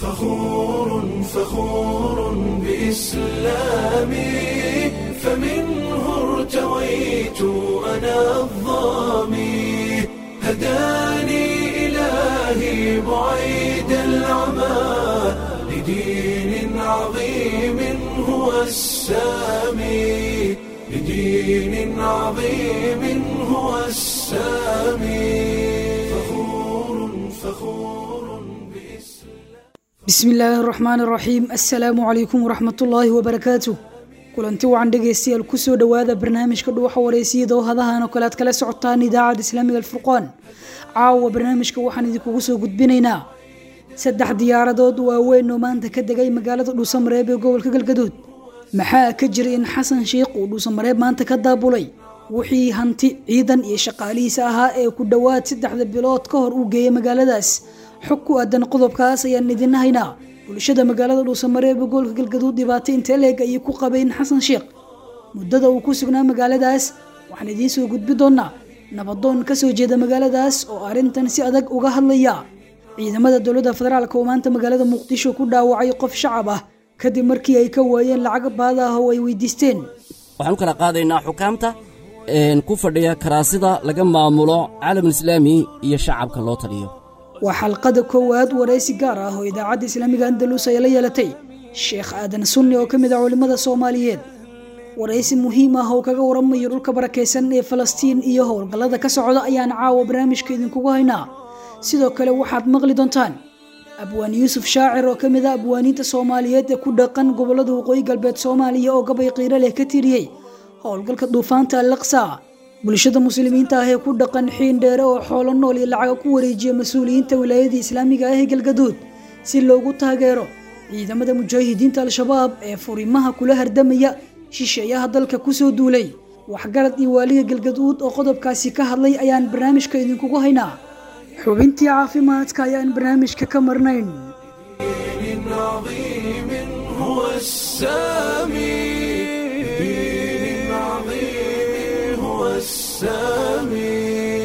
فخور فخور بإسلامي فمنه ارتويت أنا الظامي هداني إلهي بعيد العمى لدين عظيم هو السامي لدين عظيم هو السامي فخور فخور بإسلام bismi illaahi araxmaan araxiim assalaamu calaykum waraxmatullaahi wabarakaatu kulanti wacan dhegaystayaal kusoo dhowaada barnaamijka dhuwaxa wareysiyada oo hadahan oo kale aad kala socotaan idaacadda islaamiga alfurqaan caawa barnaamijka waxaan idinkugu soo gudbinaynaa saddex diyaaradood waaweyn oo maanta ka degay magaalada dhuusamareeb ee gobolka galgaduud maxaa ka jira in xasan sheikh uu dhuusamareeb maanta ka daabulay wixii hanti ciidan iyo shaqaalihiisa ahaa ee ku dhowaad saddexda bilood ka hor uu geeyay magaaladaas xog ku aadan qodobkaas ayaan idin haynaa bulshada magaalada dhuusamareeb ee gobolka galgaduud dhibaato intee leeg ayay ku qabeen xasan sheikh muddada uu ku sugnaa magaaladaas waxaan idiin soo gudbi doonaa nabadoon kasoo jeeda magaaladaas oo arrintan si adag uga hadlaya ciidamada dowladda federaalk oo maanta magaalada muqdisho ku dhaawacay qof shacab ah kadib markii ay ka waayeen lacag baada ah oo ay weydiisteen waxaan u kala qaadaynaa xukaamta ku fadhiya karaasida laga maamulo caalamulislaami iyo shacabka loo taliyo waa xalqada koowaad waraysi gaar ah oo idaacadda islaamiga andalus ay la yeelatay sheekh aadan sunni oo ka mid ah culimmada soomaaliyeed waraysi muhiim ah oo kaga waramayo dhulka barakaysan ee falastiin iyo howlgallada ka socda ayaan caawa barnaamijka idinkugu haynaa sidoo kale waxaad maqli doontaan abwaan yuusuf shaacir oo ka mid ah abwaaniinta soomaaliyeed ee ku dhaqan gobollada waqooyi galbeed soomaaliya oo gabay qiiro leh ka tiriyey howlgalka duufaanta alaqsa bulshada muslimiinta ah ee ku dhaqan xiin dheere oo xoolo nool iyo lacaga ku wareejiya mas-uuliyiinta wilaayadii islaamiga ah ee galgaduud si loogu taageero ciidamada mujaahidiinta al-shabaab ee furimaha kula hardamaya shisheeyaha dalka kusoo duulay waxgarad iyo waaliga galgaduud oo qodobkaasi ka hadlay ayaan barnaamijka idinkugu haynaa xubintii caafimaadka ayaan barnaamijka ka marnayn دين عظيم هو السامي دين عظيم هو السامي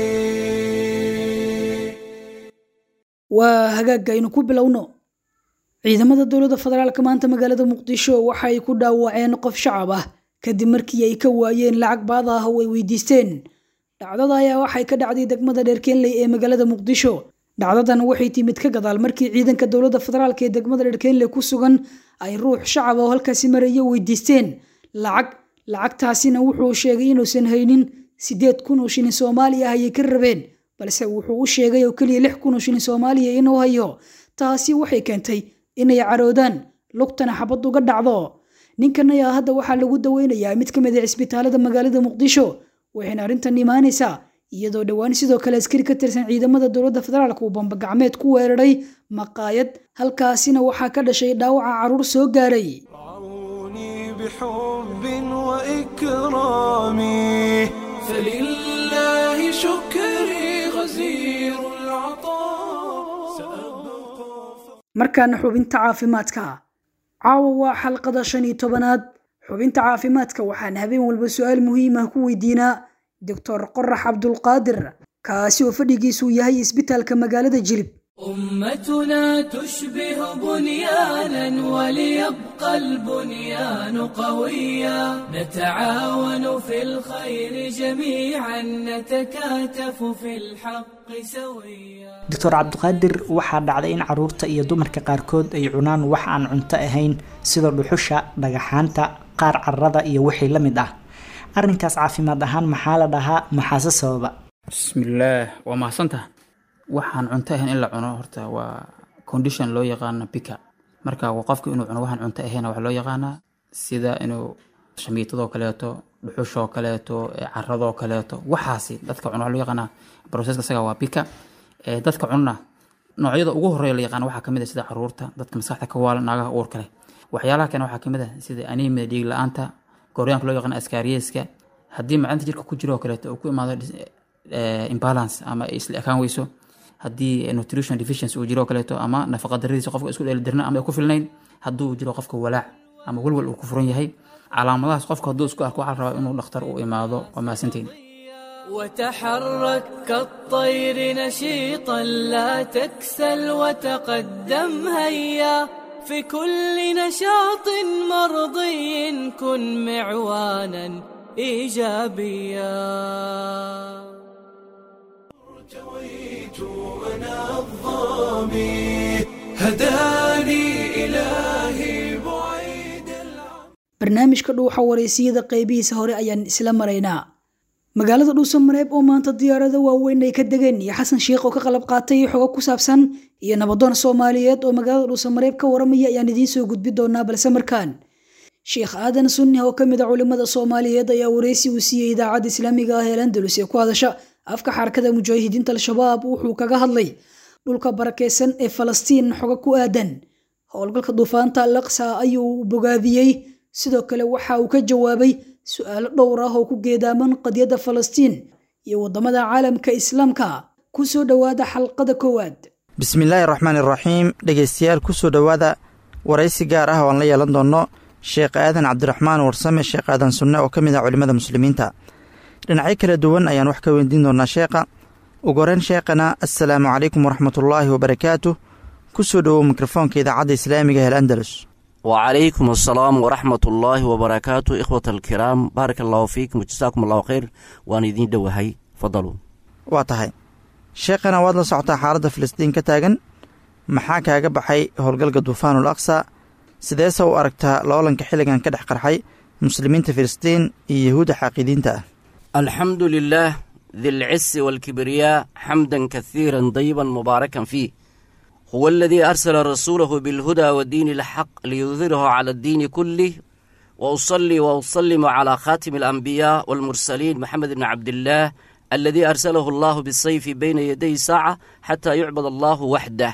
waa hagaagga aynu ku bilowno ciidamada dowladda federaalka maanta magaalada muqdisho waxa ay ku dhaawaceen qof shacab ah kadib markii ay ka waayeen lacag baada ah oo ay weydiisteen dhacdada ayaa waxay ka dhacday degmada dheerkeenley ee magaalada muqdisho dhacdadan waxay timid ka gadaal markii ciidanka dowladda federaalk ee degmada dheerkeenley ku sugan ay ruux shacab oo halkaasi maraya weydiisteen lacag lacagtaasina wuxuu sheegay inuusan haynin siddeed kun oo shilin soomaali ah ayay ka rabeen balse wuxuu u sheegay oo keliya lix kun oo shilin soomaaliya inuu hayo taasi waxay keentay inay caroodaan lugtana xabad uga dhacdo ninkan ayaa hadda waxaa lagu daweynayaa mid ka mid a cisbitaalada magaalada muqdisho waxayna arrintan imaanaysaa iyadoo dhowaan sidoo kale askari ka tirsan ciidamada dowladda federaalk uu bambagacmeed ku weeraray maqaayad halkaasina waxaa ka dhashay dhaawaca caruur soo gaaray رعوني بحب وإكرامي فلله شكري غزير العطاء سأبقى markaana xubinta caafimaadka caawa waa xalqada shan iyo tobanaad xubinta caafimaadka waxaan habeen walba su-aal muhiim ah ku weydiinaa doctor qorax cabdulqaadir kaasi oo fadhigiisu yahay isbitaalka magaalada jilib أمتنا تشبه بنيانا وليبقى البنيان قويا نتعاون في الخير جميعا نتكاتف في الحق سويا doctor cabdiqaadir waxaa dhacday in caruurta iyo dumarka qaarkood ay cunaan wax aan cunto ahayn sida dhuxusha dhagaxaanta qaar carrada iyo wixii la mid ah arrinkaas caafimaad ahaan maxaa la dhahaa maxaase sababa bismillaah waa mahadsantaha waxaan cunto ahayn in la cuno horta waa condition loo yaqaano bika marka waa qofku inuu cuno waxaan cunto ahayn waxaa loo yaqaanaa sida inuu shamiitadoo kaleeto dhuxushoo kaleeto eh, caradoo kaleeto waxaasi dadka cuno waxaa loo yaqaanaa processka isaga waa bika Eh, dadka cunna noocyada ugu horeeya la yaqaan waxaa kamid ah sida caruurta dadka maskaxda ka waalan naagaha uurka leh waxyaalaha kale waxaa kamid ah sida anemia dhiig la-aanta gooryaanka loo yaqaan askaariyeska haddii macdanta jirka ku jiro oo kaleeto uu ku imaado dis- eh, imbalance ama ay isla ekaan weyso haddii nutrition deficiency uu jiro oo kaleeto ama nafaqa daradiisa qofka isku dheelitirna ama ay ku filnayn hadduu jiro qofka walaac ama walwal uu ku furan yahay calaamadahaas qofka hadduu isku arko waxaa la rabaa inuu dhakhtar u imaado waa mahadsantiin وتحرك كالطير نشيطا لا تكسل وتقدم هيا في كل نشاط مرضي كن معوانا ايجابيا ارتويت انا الظامي هداني الهي بعيد العمى barnaamijka dhuuxa wareysiyada qeybihiisa hore ayaan isla maraynaa magaalada dhuusamareeb oo maanta diyaarado waaweyn ay ka degeen iyo xasan sheikh oo ka qalab qaatay xogo ku saabsan iyo nabadoon soomaaliyeed oo magaalada dhuusamareeb ka waramaya ayaan idiin soo gudbi doonaa balse markaan sheekh aadan sunni oo kamid a culimada soomaaliyeed ayaa wareysi uu siiyey idaacadda islaamiga ah ee landalus ee ku hadasha afka xarakada mujaahidiinta al-shabaab wuxuu kaga hadlay dhulka barakeysan ee falastiin xogo ku aadan howlgalka duufaanta alaqsa ayuu bogaadiyey sidoo kale waxa uu ka jawaabay su-aalo dhowr ah oo ku geedaaman qadiyadda falastiin iyo waddamada caalamka islaamka ku soo dhowaada xalqada koowaad bismillaahi raxmaani raxiim dhegaystayaal ku soo dhowaada waraysi gaar ah oo aan la yeelan doonno sheekh aadan cabdiraxmaan warsame sheekh aadan sunne oo ka mid ah culimmada muslimiinta dhinacyo kala duwan ayaan wax ka weydiin doonaa sheekha ugu horeyn sheekhana assalaamu calaykum waraxmatullaahi wabarakaatuh ku soo dhowow mikrofoonka idaacadda islaamiga hel andalus وعليكم السلام ورحمة الله وبركاته إخوة الكرام بارك الله فيكم وجزاكم الله خير وأنا يدين دوهي فضلوا waa tahay sheekhana waad la socotaa xaaladda filistiin ka taagan maxaa kaaga baxay howlgalka duufaanul aqsa sideese u aragtaa loolanka xilligan ka dhex qarxay muslimiinta filistiin iyo yahuudda xaaqidiinta ah الحمد لله ذي العز والكبرياء حمدا كثيرا طيبا مباركا فيه هو الذي أرسل رسوله بالهدى والدين الحق ليظهره على الدين كله وأصلي وأسلم على خاتم الأنبياء والمرسلين محمد بن عبد الله الذي أرسله الله بالسيف بين يدي ساعة حتى يعبد الله وحده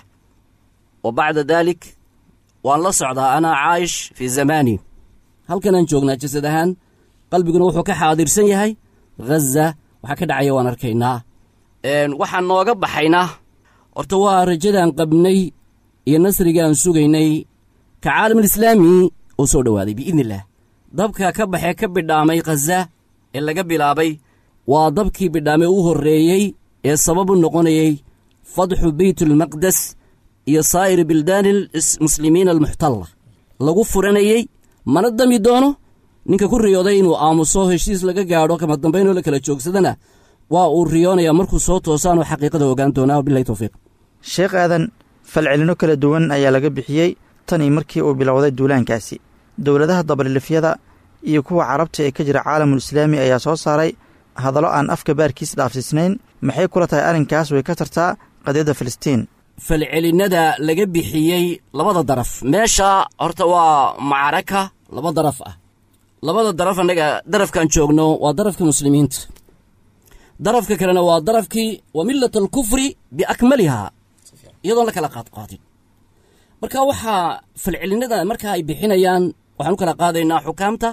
وبعد ذلك وأن لا صعد أنا عايش في زماني هل كان جوجنا جسد أهان قلبي وحو كحاضر سيهي غزة وحكد عيوان أركينا وحن نوغا بحينا horta waa rajadaan qabnay iyo nasrigaan sugaynay ka caalamulislaami oo soo dhowaaday biidni illaah dabka ka baxee ka bidhaamay khaza ee laga bilaabay waa dabkii bidhaamay u horreeyey ee sabab u noqonayey fadxu beytulmaqdes iyo saa'iri bildaani muslimiina almuxtalla lagu furanayey mana dami doono ninka ku riyooday inuu aamuso heshiis laga gaadho kama dambaynoo la kala joogsadana waa uu riyoonayaa markuu soo toosaanoo xaqiiqada ogaan doonaa wabilahi towfiiq sheekh aadan falcelino kala duwan ayaa laga bixiyey tanii markii uu bilowday duulaankaasi dowladaha dabalilifyada iyo kuwa carabta ee ka jira caalamul islaami ayaa soo saaray hadallo aan afka baarkiis dhaafsiisnayn maxay kula tahay arrinkaas way ka tartaa qadiyadda filistiin falcelinnada laga bixiyey labada daraf meesha horta waa macraka laba daraf ah labada daraf annaga darafkaan joogno waa darafka muslimiinta darafka kalena waa darafkii wa millat alkufri biakmalihaa iyadoon la kala qaadqaadin marka waxaa falcelinnada markaa ay bixinayaan waxaan u kala qaadaynaa xukaamta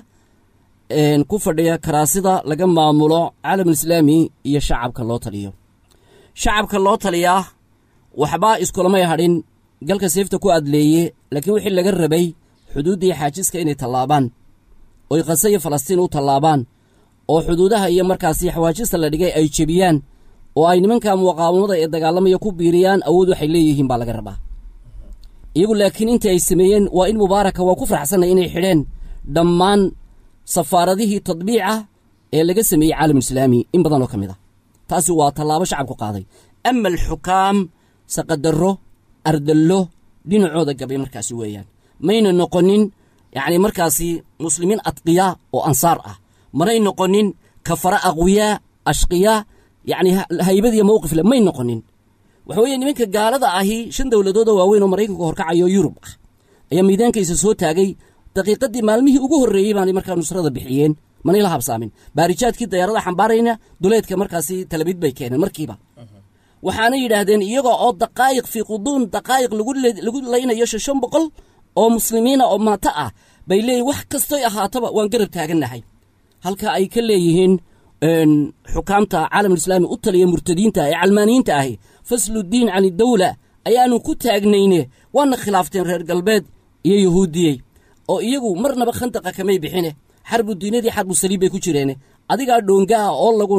ku fadhiya karaasida laga maamulo caalamulislaami iyo shacabka loo taliyo shacabka loo taliyaa waxbaa iskulamay hadhin galka seefta ku adleeye laakiin wixii laga rabay xuduuddii xaajiska inay tallaabaan oy khase iyo falastiin u tallaabaan oo xuduudaha iyo markaasi xawaajista la dhigay ay jebiyaan oo ay nimanka muqaawamada ee dagaalamaya ku biiriyaan awood waxay leeyihiin baa laga rabaa iyagu laakiin intii ay sameeyeen waa in mubaaraka waa ku faraxsanay inay xidheen dhammaan safaaradihii tadbiica ee laga sameeyey caalamulislaami in badan oo ka mid ah taasi waa tallaabo shacabku qaaday ama alxukaam saqadarro ardallo dhinacooda gabay markaasi weeyaan mayna noqonin yacni markaasi muslimiin adqiyaa oo ansaar ah manay noqonin kafara aqwiyaa ashqiyaa yacni haybadiiyo mowqif le may noqonin waxa weeye nimanka gaalada ahi shan dowladoodoo waaweyn oo maraykanka horkacayo yurub ah ayaa miidaankaysa soo taagay daqiiqaddii maalmihii ugu horreeyey baanay markaa nusrada bixiyeen manay la habsaamin baarijaadkii dayaarada xambaarayna duleedka markaasi talabid bay keeneen markiiba waxaana yidhaahdeen iyagoo oo daqaa'iq fii quduun daqaa'iq lagu laynayo shan boqol oo muslimiina oo maato ah bay leeyihin wax kastoy ahaataba waan garab taagannahay halka ay ka leeyihiin xukaamta caalamulislaami u taliya murtadiinta ee calmaaniyiinta ahi fasludiin can idawla ayaanu ku taagnayne waana khilaafteen reer galbeed iyo yahuudiyey oo iyagu marnaba khandaqa kamay bixine xarbu diinadii xarbu saliib bay ku jireene adigaa dhoonga ah oo lagu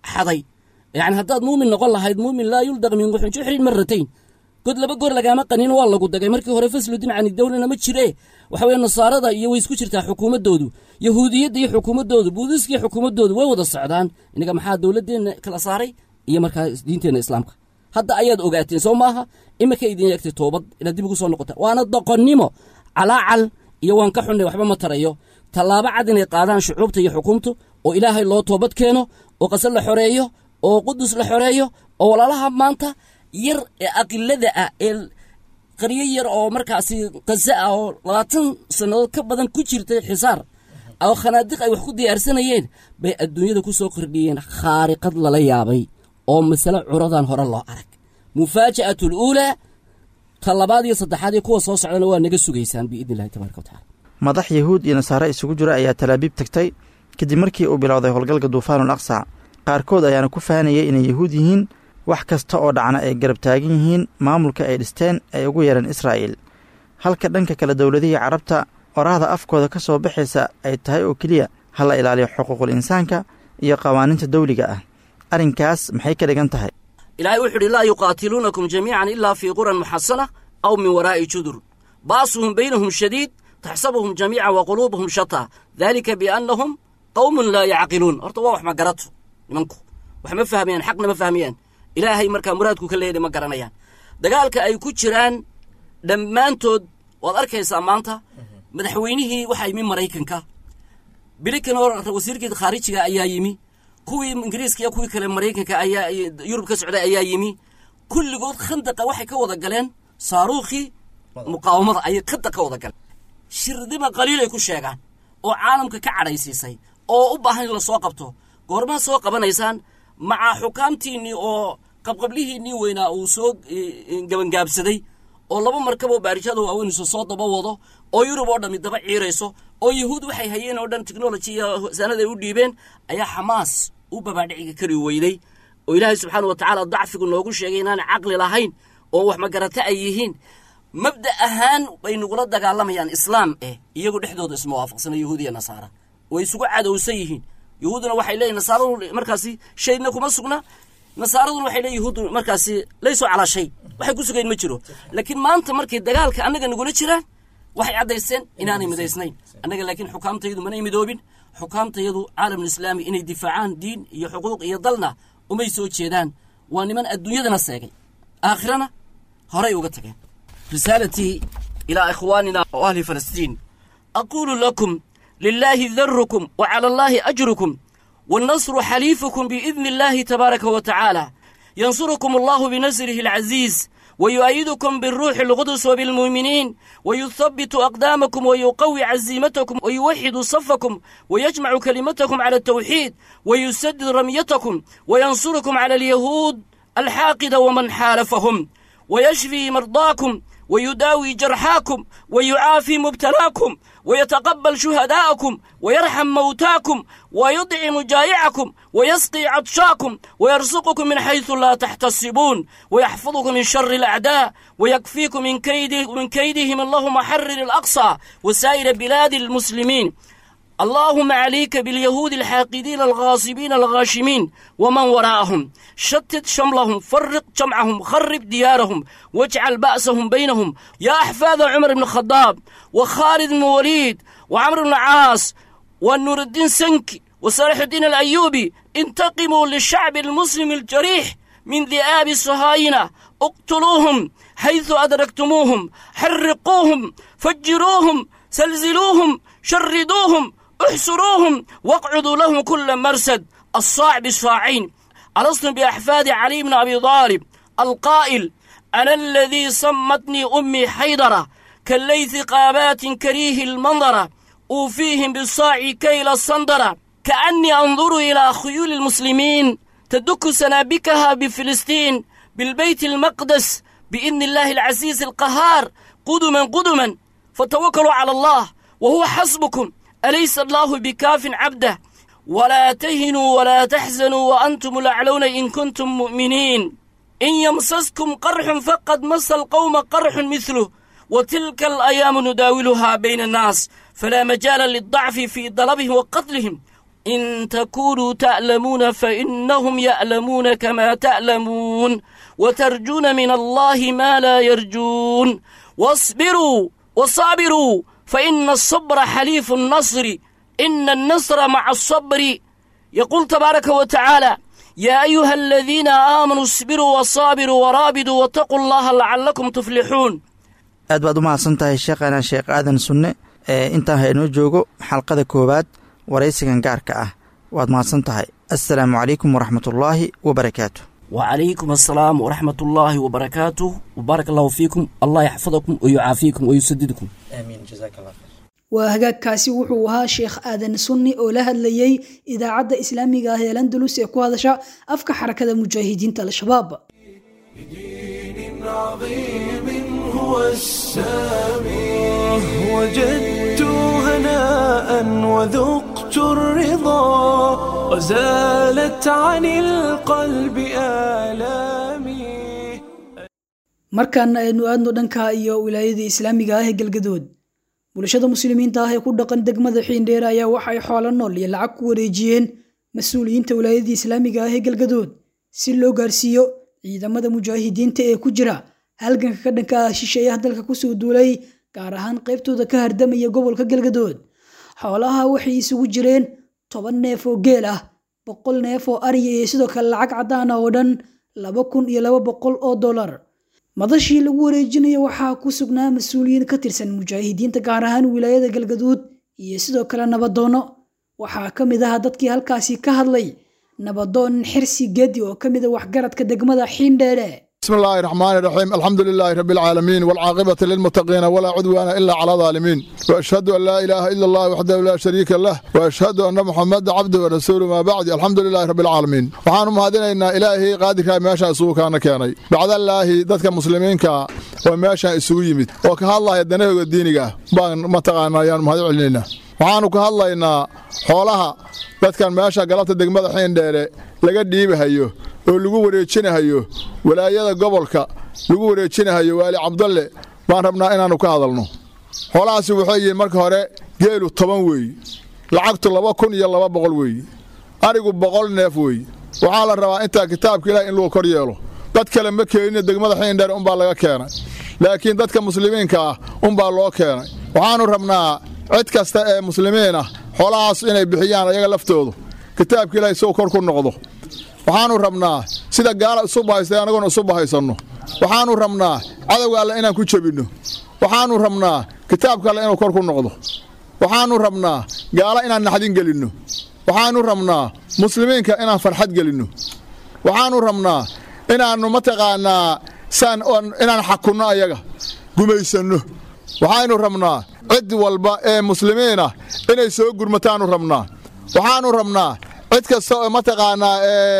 xaday yacni haddaad muumin noqon lahayd muumin laa yuldaq min wuxun juxrin maratayn god laba goor lagaama qanin waa lagu dagay markii hore fasludin cani dawlana ma jire waxa weye nasaarada iyo way isku jirtaa xukuumaddoodu yahuudiyadda iyo xukuumaddoodu buudiska iyo xukuumaddoodu way wada socdaan inaga maxaa dowladdeenna kala saaray iyo markaa diinteenna islaamka hadda ayaad ogaateen soo maaha imika idin eegtay toobad inaad dib ugu soo noqota waana doqonnimo calaacal iyo waan ka xunnay waxba ma tarayo tallaabo cad inay qaadaan shucuubta iyo xukuumtu oo ilaahay loo toobad keeno oo qasad la xoreeyo oo qudus la xoreeyo oo walaalaha maanta yar ee aqilada ah ee qaryo yar oo markaasi qaza ah oo labaatan sannadood ka badan ku jirtay xisaar oo khanaadiq ay wax ku diyaarsanayeen bay adduunyada ku soo kordhiyeen khaariqad lala yaabay oo masale curadan hore loo arag mufaaja'atu luulaa ta labaad iyo saddexaad iyo kuwa soo socdana waa naga sugaysaan biidni illahi tabaraka watacala madax yahuud iyo nasaare isugu jira ayaa talaabiib tagtay kadib markii uu bilowday howlgalka duufaanul aqsa qaarkood ayaana ku fahanayay inay yahuud yihiin wax kasta oo dhacna ay garab taagan yihiin maamulka ay dhisteen ay ugu yeereen israa'iil halka dhanka kale dowladihii carabta oraahda afkooda ka soo baxaysa ay tahay oo keliya ha la ilaaliyo xuquuqul insaanka iyo qawaaniinta dawliga ah arrinkaas maxay ka dhigan tahay ilaahay wuxu uhi laa yuqaatiluunakum jamiican ilaa fii quran muxasana aw min waraa'i judur baasuhum baynahum shadiid taxsabuhum jamiican wa quluubuhum shataa daalika biannahum qawmun laa yacqiluun horta waa wax ma garato nimanku wax ma fahmayaan xaqna ma fahmayaan ilaahay markaa muraadku ka leeyahay ma garanayaan dagaalka ay ku jiraan dhammaantood waad arkaysaa maanta madaxweynihii waxaa yimi maraykanka bilikan oo wasiirkii khaarijiga ayaa yimi kuwii ingiriiska iyo kuwii kale maraykanka ayaa yurub ka socday ayaa yimi kulligood khandaqa waxay ka wada galeen saaruukhii muqaawamada ayay khanda ka wada galeen shirdima qaliil ay ku sheegaan oo caalamka ka cadhaysiisay oo u baahan in la soo qabto goormaa soo qabanaysaan macaa xukaamtiinnii oo qabqablihiinnii weynaa uu soo gabangaabsaday oo laba markaboo baarijada waaweynayso soo daba wado oo yurub oo dhammi daba ciirayso oo yahuud waxay hayeen oo dhan technology iyo sanad ay u dhiibeen ayaa xamaas u babaadhiciga kari weyday oo ilaahay subxaana wa tacaala dacfigu noogu sheegay inaanay caqli lahayn oo wax magarata ay yihiin mabda ahaan bay nagula dagaalamayaan islaam eh iyagu dhexdooda isma waafaqsana yahuud iyo nasaara way isugu cadowsan yihiin yahuuduna waxay leeyihin nasaaradu markaasi shaydna kuma sugna nasaaraduna waxay leeyihin yahuuddu markaasi laysoo calaa shay waxay ku sugayn ma jiro laakiin maanta markay dagaalka annaga nagula jiraan waxay caddaysteen inaanay midaysnayn annaga laakiin xukaamtayadu manay midoobin xukaamtayadu caalamulislaami inay difaacaan diin iyo xuquuq iyo dalna umay soo jeedaan waa niman adduunyadana seegay aakhirana horay uga tageen risاalتي إلى إخواننا وأهل فلسطين أقول لكم لله ذركم وعلى الله أجركم والنصر حليفكم بإذن الله تبارك وتعالى ينصركم الله بنصره العزيز ويؤيدكم بالروح القدس وبالمؤمنين ويثبت أقدامكم ويقوي عزيمتكم ويوحد صفكم ويجمع كلمتكم على التوحيد ويسدد رميتكم وينصركم على اليهود الحاقدة ومن حالفهم ويشفي مرضاكم ويداوي جرحاكم ويعافي مبتلاكم ويتقبل شهداءكم ويرحم موتاكم ويطعم جائعكم ويسقي عطشاكم ويرزقكم من حيث لا تحتسبون ويحفظكم من شر الأعداء ويكفيكم من كيد من كيدهم اللهم حرر الأقصى وسائر بلاد المسلمين اللهم عليك باليهود الحاقدين الغاصبين الغاشمين ومن وراءهم شتت شملهم فرق جمعهم خرب ديارهم واجعل بأسهم بينهم يا أحفاد عمر بن الخطاب وخالد بن وليد وعمر بن العاص والنور الدين سنكي وصالح الدين الأيوبي انتقموا للشعب المسلم الجريح من ذئاب الصهاينة اقتلوهم حيث أدركتموهم حرقوهم فجروهم زلزلوهم شردوهم احسروهم واقعدوا لهم كل مرسد الصاع بالصاعين ألستم بأحفاد علي بن أبي طالب القائل أنا الذي صمتني أمي حيدرة كالليث قابات كريه المنظرة أوفيهم بالصاع كيل الصندرة كأني أنظر إلى خيول المسلمين تدك سنابكها بفلسطين بالبيت المقدس بإذن الله العزيز القهار قدما قدما فتوكلوا على الله وهو حسبكم أليس الله بكاف عبده ولا تهنوا ولا تحزنوا وأنتم الأعلون إن كنتم مؤمنين إن يمسسكم قرح فقد مس القوم قرح مثله وتلك الأيام نداولها بين الناس فلا مجال للضعف في ضربهم وقتلهم إن تكونوا تعلمون فإنهم يعلمون كما تعلمون وترجون من الله ما لا يرجون واصبروا وصابروا فإن الصبر حليف النصر إن النصر مع الصبر يقول تبارك وتعالى يا أيها الذين آمنوا اصبروا وصابروا ورابدوا واتقوا الله لعلكم تفلحون aad baad u mahadsan tahay sheekhana sheekh aadan sunne ee intaan haynoo joogo xalqada koowaad waraysigan gaarka ah waad mahadsan tahay assalaamu calaykum waraxmatullaahi wabarakaatu وعليكم السلام ورحمة الله وبركاته وبارك الله فيكم الله يحفظكم ويعافيكم ويسددكم aamiin jazaak allah waa hagaagkaasi wuxuu ahaa sheekh aadan sunni oo la hadlayey idaacadda islaamiga ah ee landalus ee ku hadasha afka xarakada mujaahidiinta al-shabaab دين عظيم هو السامي وجدت هناء وذقت الرضا وزالت عن القلب آلامي markaana aynu aadno dhanka iyo wilaayada islaamiga ah ee galgadood bulshada muslimiinta ah ee ku dhaqan degmada xiindheer ayaa waxay xoolo nool iyo lacag ku wareejiyeen mas-uuliyiinta wilaayada islaamiga ah ee galgadood si loo gaarsiiyo ciidamada mujaahidiinta ee ku jira halganka ka dhanka ah shisheeyaha dalka kusoo duulay gaar ahaan qaybtooda ka hardamaya gobolka galgadood xoolaha waxay isugu jireen toban neef oo geel ah boqol neef oo ariya iyo sidoo kale lacag caddaan ah oo dhan laba kun iyo laba boqol oo dollar madashii lagu wareejinayo waxaa ku sugnaa mas-uuliyiin ka tirsan mujaahidiinta gaar ahaan wilaayada galgaduud iyo sidoo kale nabadoono waxaa ka mid ah dadkii halkaasi ka hadlay nabadoon xirsi gedi oo ka mid a waxgaradka degmada xiindheere بسم الله الرحمن الرحيم الحمد لله رب العالمين والعاقبة للمتقين ولا عدوان إلا على الظالمين وأشهد أن لا إله إلا الله وحده لا شريك له وأشهد أن محمد عبده ورسوله ما بعد الحمد لله رب العالمين وحان مهدنا إلهي قادر ماشا سوء كان كاني بعد الله ذاتك مسلمين كا وماشا سوء يمت وكها الله يدنه ودينك بان متقانا يا مهدي علينا waxaanu ka hadlaynaa xoolaha dadkan meesha galabta degmada xiindheere laga dhiibahayo oo lagu wareejinahayo walaayada gobolka lagu wareejinahayo waali cabdalle baan rabnaa inaannu ka hadalno xoolahaasi waxay yihiin marka hore geelu toban weeye lacagtu laba kun iyo laba boqol weeye arigu boqol neef weeye waxaa la rabaa intaa kitaabka ilaah in lagu kor yeelo dad kale ma keenin degmada xiindheere unbaa laga keenay laakiin dadka muslimiinka ah unbaa loo keenay waxaannu rabnaa cid kasta ee muslimiin ah xoolahaas inay bixiyaan ayaga laftoodu kitaabka ilaahay soo kor ku noqdo waxaannu rabnaa sida gaala isu bahaystay annaguna isu bahaysanno waxaannu rabnaa cadowga alle inaan ku jebinno waxaannu rabnaa kitaabka alle inuu kor ku noqdo waxaannu rabnaa gaala inaan naxdin gelinno waxaannu rabnaa muslimiinka inaan farxad gelinno waxaannu rabnaa inaannu mataqaannaa saan inaan xakunno ayaga gumaysanno waxaynu rabnaa cid walba ee muslimiin ah inay soo gurmataannu rabnaa waxaannu rabnaa cid kasta oo mataqaannaa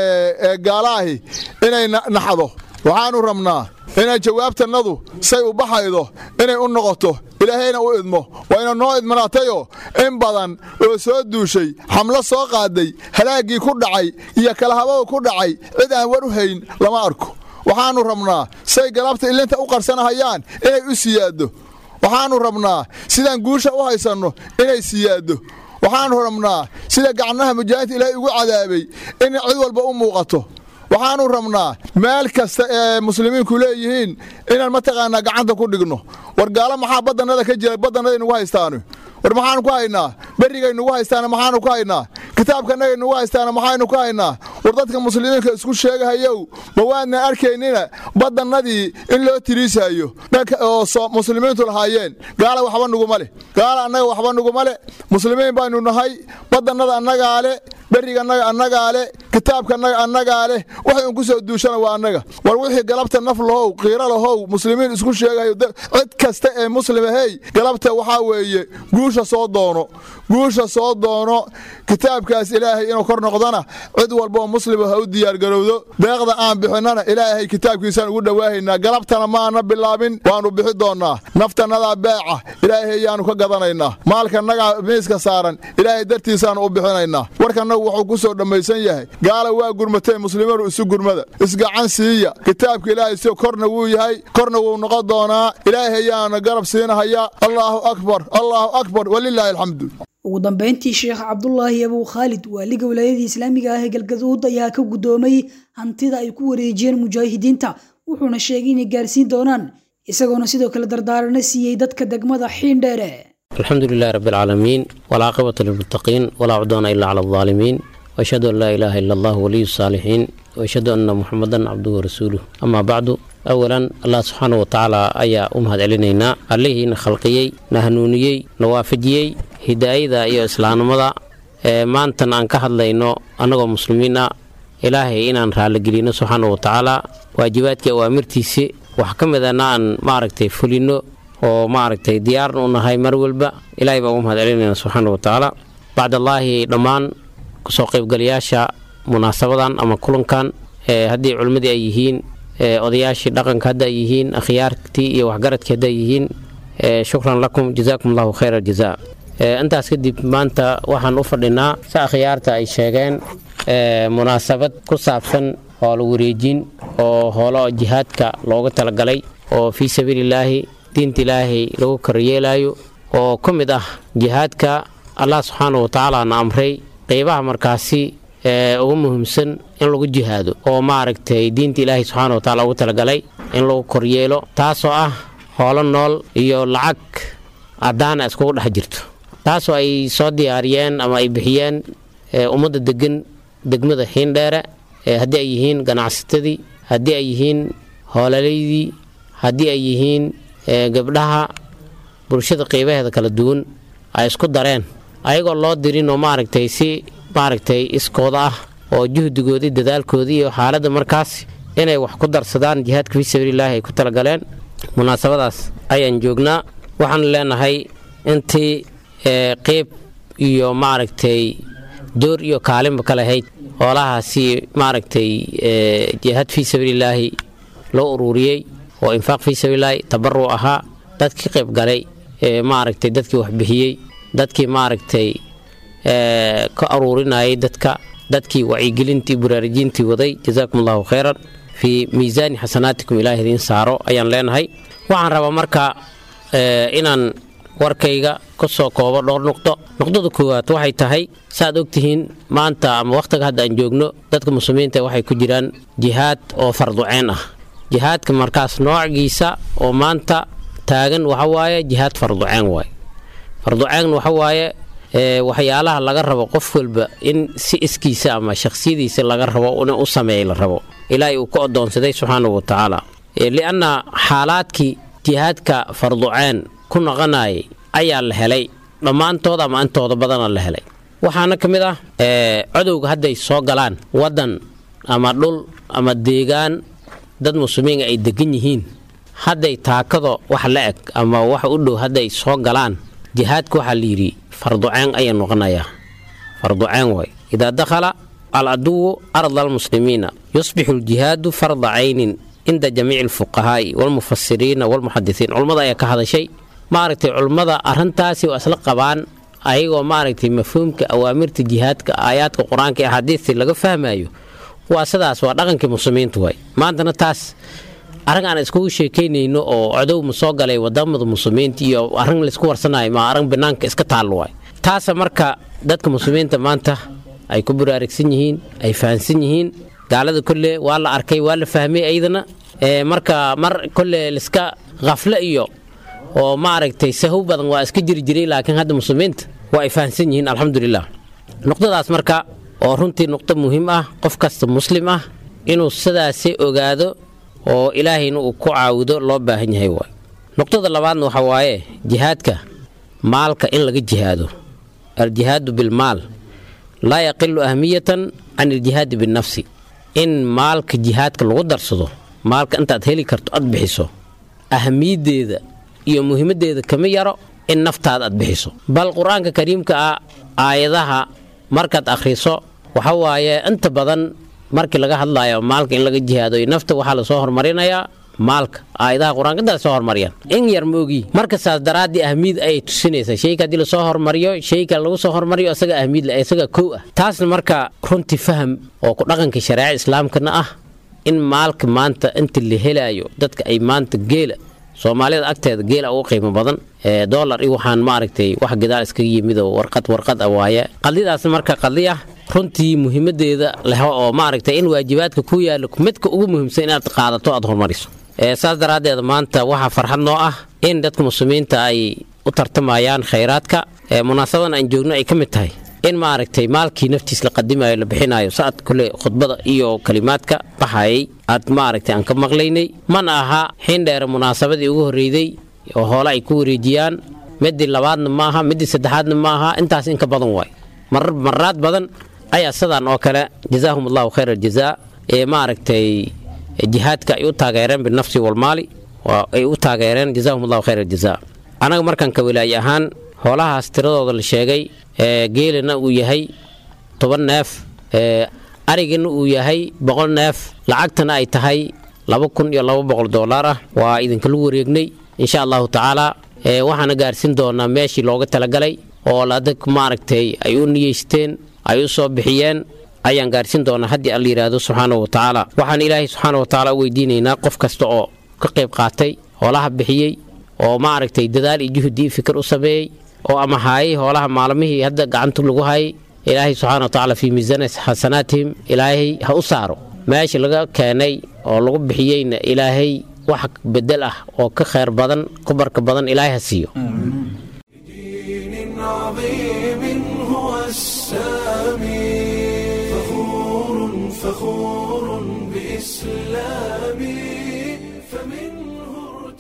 ee gaalaahi inay naxdo waxaannu rabnaa inay jawaabtannadu say u baxaydo inay u noqoto ilaahayna u idmo wayna noo idmanaatayoo in badan oo soo duushay xamlo soo qaaday halaaggii ku dhacay iyo kalahabadu ku dhacay cid aan war u hayn lama arko waxaannu rabnaa say galabta ilinta u qarsanahayaan inay u siyaaddo waxaannu rabnaa sidaan guusha u haysanno inay siyaaddo waxaannu rabnaa sida gacnaha mujaahinta ilaahay ugu cadaabay in cid walba u muuqato waxaannu rabnaa meel kasta ee muslimiinku leeyihiin inaan mataqaanaa gacanta ku dhigno war gaalo maxaa baddannada ka jira baddannada nugu haystaanu war maxaanu ku haynaa berrigay nugu haystaana maxaanu ku haynaa kitaabkanagay nugu haystaana maxaynu ku haynaa war dadka muslimiinka isku sheegahayow ma waadna arkaynina baddannadii in loo tiriisayo oo muslimiintu lahaayeen gaala waxba nuguma leh gaala annaga waxba nuguma leh muslimiin baynu nahay baddannada annagaa le berrigannaga annagaa le kitaabkanaga annagaa leh waxay un ku soo duushana waa annaga war wixii galabta naf lahow qiiro lahow muslimiin isku sheegahayo cid kasta ee muslimahey galabta waxaa weeye guusha soo doono guusha soo doono kitaabkaas ilaahay inuu kor noqdana cid walba oo muslima ha u diyaargarowdo deeqda aan bixinnana ilaahay kitaabkiisaan ugu dhowaahaynaa galabtana maana bilaabin waannu bixi doonnaa naftannadaa beeca ilaahay ayaannu ka gadanaynaa maalkanagaa miiska saaran ilaahay dartiisaannu u bixinaynaa warkannagu wuxuu ku soo dhammaysan yahay gaala waa gurmatay muslimadu isu gurmada isgacan siiya kitaabka ilaahay si korna wuu yahay korna wuu noqon doonaa ilaahay ayaana garab siinahayaa allaahu akbar allaahu akbar walilaahi alxamdu ugu dambeyntii sheekh cabdulaahi abuu khaalid waaliga wilaayadii islaamiga ah ee galgaduud ayaa ka guddoomay hantida ay ku wareejiyeen mujaahidiinta wuxuuna sheegay inay gaarsiin doonaan isagoona sidoo kale dardaarana siiyey dadka degmada xiindheere الحمد لله رب العالمين والعاقبة للمتقين ولا عدوان إلا على الظالمين وأشهد أن لا إله إلا الله ولي الصالحين وأشهد أن محمدا عبده ورسوله أما بعد أولا الله سبحانه وتعالى أيا أمهد علينا عليه نخلقيي نهنونيي نوافجيي هداية إيو إسلام مضى ما أنت أن كهد لينو أنغو مسلمين إلهي إن أن رالقلينا سبحانه وتعالى واجباتك وأمرتيسي وحكمنا أن ماركتي فلينو oo maaragtay diyaarna u nahay mar walba ilaahay baan u mahad celinayna subxaana wa tacaala bacdallaahi dhammaan kasoo qaybgalayaasha munaasabadan ama kulankan haddii culimmadii ay yihiin odayaashii dhaqanka hadda ay yihiin akhyaartii iyo waxgaradkii hadda ay yihiin shukran lakum jazaakum allahu khayra aljazaa intaas kadib maanta waxaan u fadhinaa si akhyaarta ay sheegeen munaasabad ku saabsan hoola wareejin oo hoolo jihaadka looga talagalay oo fii sabiilillaahi diinta ilaahay lagu koryeelayo oo ka mid ah jihaadka allah subxaana wa tacaala na amray qeybaha markaasi ee ugu muhiimsan in lagu jihaado oo maaragtay diinta ilaahay subxaana wa tacaala ugu talagalay in lagu koryeelo taasoo ah hoolo nool iyo lacag caddaana iskugu dhex jirto taasoo ay soo diyaariyeen ama ay bixiyeen ummadda degan degmada xiindheere haddii ay yihiin ganacsatadii haddii ay yihiin hoolaleydii haddii ay yihiin gabdhaha bulshada qeybaheeda kala duwan ay isku dareen ayagoo loo dirin oo maaragtay si maaragtay iskooda ah oo juhdigoodii dadaalkoodii iyo xaaladda markaas inay wax ku darsadaan jihaadka fii sabiililaahi ay ku talagaleen munaasabadaas ayaan joognaa waxaan leenahay intii qeyb iyo maaragtay door iyo kaalinba ka lahayd hoolahaasi maaragtay jihaad fii sabiililaahi loo ururiyey oo infaaq fii sabiililaahi tabaruc ahaa dadkii qayb galay maaragtay dadkii waxbixiyey dadkii maaragtay ka aruurinayay dadka dadkii wacyigelintii baraarujintii waday jazaakum allahu khayran fii miisaani xasanaatikum ilaah idiin saaro ayaan leenahay waxaan rabaa marka inaan warkayga ka soo koobo dhowr nuqdo nuqdada koowaad waxay tahay saaad ogtihiin maanta ama wakhtiga hadda aan joogno dadka muslimiinta waxay ku jiraan jihaad oo farduceen ah jihaadka markaas noociisa oo maanta taagan waxa waaye jihaad farduceen waaye farduceen waxa waaye waxyaalaha laga rabo qof walba in si iskiisa ama shakhsiyadiisa laga rabo in u sameeya la rabo ilaahay uu ka odoonsaday subxaanahu wa tacaala lianna xaalaadkii jihaadka farduceen ku noqonayay ayaa la helay dhammaantood ama intooda badana la helay waxaana ka mid ah codowga hadday soo galaan waddan ama dhul ama deegaan dad muslimiin ay degan yihiin hadday taakado wax la eg ama wax u dhow hadday soo galaan jihaadka waxaa layidhi farduceen ayaa noqonayaa farduceen way idaa dakhala aladuwu arda almuslimiina yusbixu aljihaadu farda caynin cinda jamiici alfuqahaa'i walmufasiriina walmuxadisiin culummada ayaa ka hadashay maaragtay culummada arrintaasi waa isla qabaan ayagoo maaragtay mafhuumka awaamirta jihaadka aayaadka qur-aanka ee axaadiistii laga fahmayo waa sidaas waa dhaqankii muslimiinta waay maantana taas arrin aan iskugu sheekaynayno oo codow ma soo galay wadamada muslimiinta iyo arrin laysku warsanayo ma arrin banaanka iska taallo waay taasa marka dadka muslimiinta maanta ay ku baraarigsan yihiin ay fahansan yihiin gaalada kolle waa la arkay waa la fahmay aydana marka mar kolle liska khafle iyo oo maaragtay sahow badan waa iska jiri jiray laakiin hadda muslimiinta waa ay fahansan yihiin alxamdulilah nuqdadaas marka oo runtii nuqdo muhiim ah qof kasta muslim ah inuu sidaasi ogaado oo ilaahayna uu ku caawido loo baahan yahay waay nuqdada labaadna waxa waaye jihaadka maalka in laga jihaado aljihaadu bilmaal laa yaqilu ahmiyatan can iljihaadi binafsi in maalka jihaadka lagu darsado maalka intaad heli karto aad bixiso ahmiyaddeeda iyo muhiimaddeeda kama yaro in naftaada aad bixiso bal qur-aanka kariimka ah aayadaha markaad akhriso waxa waaye inta badan markii laga hadlayo maalka in laga jihaado nafta waxaa lasoo hormarinayaa maalka aayadaha qur-aanka intaa lasoo hormariyaan in yar moogi marka saas daraaddii ahmiyad ayay tusinaysaa shayka haddii lasoo hormariyo shayka lagu soo hormariyo isaga ahmiyad isaga kow ah taasna marka runtii faham oo ku dhaqanka shareeca islaamkana ah in maalka maanta inta la helaayo dadka ay maanta geela soomaalida agteeda geela ugu qiimo badan dolar iyo waxaan maaragtay wax gadaal iskaga yimid oo warqad warqad ah waaye qadlidaas marka qadli ah runtii muhiimadeeda leh oo maaragtay in waajibaadka ku yaalo midka ugu muhiimsan inaad qaadato aad horumariso saas daraaddeed maanta waxaa farxad noo ah in dadka muslimiinta ay u tartamayaan khayraadka munaasabadan aan joogno ay ka mid tahay in maaragtay maalkii naftiis la qadimayo la bixinayo saad kule khudbada iyo kalimaadka baxayay aad maaragtay aan ka maqlaynay mana aha xindheere munaasabadii ugu horreeyday oo hoole ay ku wareejiyaan midii labaadna maaha midii saddexaadna maaha intaas in ka badan waay maraad badan ayaa sidaan oo kale jazaahum allahu khayr aljazaa ee maaragtay jihaadka ay u taageereen binafsi walmaali ay u taageereen jazaahum allahu khayr aljazaa anaga markaan ka walaaye ahaan hoolahaas tiradooda la sheegay geelina uu yahay toban neef arigina uu yahay boqol neef lacagtana ay tahay laba kun iyo laba boqol doolaar ah waa idinkala wareegnay insha allahu tacaala waxaana gaarsiin doonaa meeshii looga talagalay oo ladag maaragtay ay u niyeysteen ay u soo bixiyeen ayaan gaarsiin doonaa haddii alla yidhaahdo subxaanahu wa tacaala waxaan ilaahay subxaana wa tacaala u weydiinaynaa qof kasta oo ka qayb qaatay hoolaha bixiyey oo maaragtay dadaal iyo juhdi iyo fikir u sameeyey oo ama haayay hoolaha maalmihii hadda gacanta lagu hayay ilaahay subxaana wa tacaala fii miisaani xasanaatihim ilaahay ha u saaro meesha laga keenay oo lagu bixiyeyna ilaahay wax bedel ah oo ka khayr badan ku barka badan ilaahay ha siiyo دين عظيم هو السامي فخور فخور بإسلامي فمنه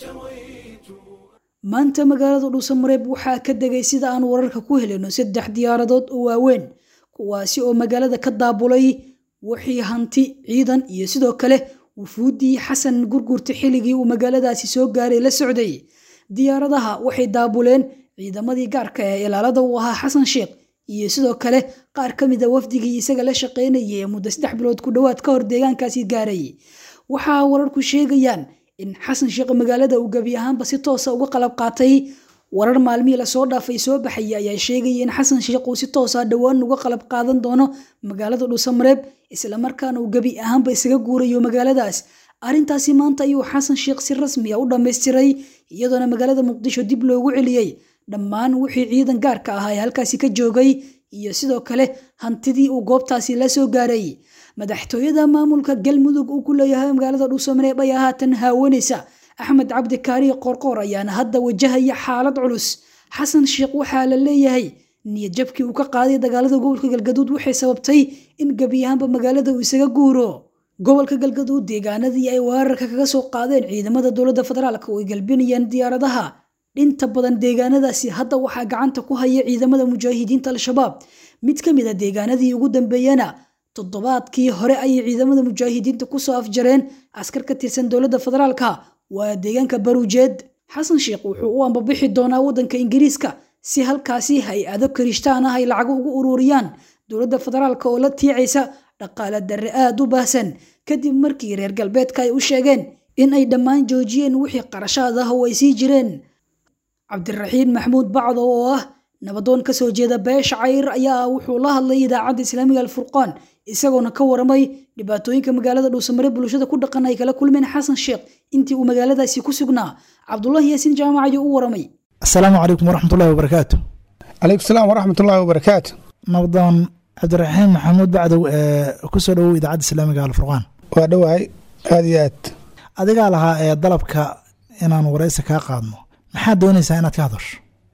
ارتويت maanta magaalada dhuusamareeb waxaa ka degay sida aan wararka ku helayno saddex diyaaradood oo waaweyn kuwaasi oo magaalada ka daabulay wixii hanti ciidan iyo sidoo kale wufuuddii xasan gurgurta xilligii uu magaaladaasi soo gaaray la socday diyaaradaha waxay daabuleen ciidamadii gaarka ee ilaalada uu ahaa xasan sheekh iyo sidoo kale qaar ka mid a wafdigii isaga la shaqaynayay ee muddo saddex bilood ku dhowaad ka hor deegaankaasi gaaray waxaa wararku sheegayaan in xasan sheekh magaalada uu gebi ahaanba si toosa uga qalab qaatay warar maalmihii lasoo dhaafay soo baxaya ayaa sheegaya in xasan sheekh uu si toosa dhowaan uga qalab qaadan doono magaalada dhuusamareeb islamarkaana uu gebi ahaanba isaga guurayo magaaladaas arrintaasi maanta ayuu xasan sheekh si rasmi a u dhammaystiray iyadoona magaalada muqdisho dib loogu celiyey dhammaan wixii ciidan gaarka ahaa ee halkaasi ka joogay iyo sidoo kale hantidii uu goobtaasi la soo gaaray madaxtooyada maamulka galmudug uu ku leeyahay magaalada dhuusamareeb ayaa haatan haawanaysa axmed cabdi kaariye qorqoor ayaana hadda wajahaya xaalad culus xasan sheekh waxaa la leeyahay niyad jabkii uu ka qaaday dagaalada gobolka galgaduud waxay sababtay in gebi ahaanba magaalada uu isaga guuro gobolka galgaduud deegaanadii ay weerarka kaga soo qaadeen ciidamada dowladda federaalk oo ay galbinayeen diyaaradaha dhinta badan deegaanadaasi hadda waxaa gacanta ku haya ciidamada mujaahidiinta al-shabaab mid ka mid a deegaanadii ugu dambeeyana toddobaadkii hore ayay ciidamada mujaahidiinta kusoo afjareen askar ka tirsan dowladda federaalka waa deegaanka baruujeed xasan sheekh wuxuu u ambabixi doonaa waddanka ingiriiska si halkaasi hay-ado karishtaan ah ay lacag ugu ururiyaan dowladda federaalka oo la tiicaysa dhaqaale darre aada u baahsan kadib markii reer galbeedka ay u sheegeen in ay dhammaan joojiyeen wixii qarashaad ah oo ay sii jireen cabdiraxiin maxmuud bacdo oo ah nabadoon ka soo jeeda beesha cayr ayaa wuxuu la hadlay idaacadda islaamiga alfurqaan isagoona ka waramay dhibaatooyinka magaalada dhuusamare bulshada ku dhaqan ay kala kulmeen xasan sheekh intii uu magaaladaasi ku sugnaa cabdulahi yaasiin jaamac ayuu u waramay asalaamu calaykum waraxmatullahi wabarakaatu calaykum salaam waraxmatullaahi wabarakaatu nabadoon cabdiraxiin maxamuud bacdow ee kusoo dhowow idaacadda islaamiga alfurqaan waa dhowahay aad iyo aad adigaa lahaa ee dalabka inaan waraysi kaa qaadno maxaad doonaysaa inaad ka hadasho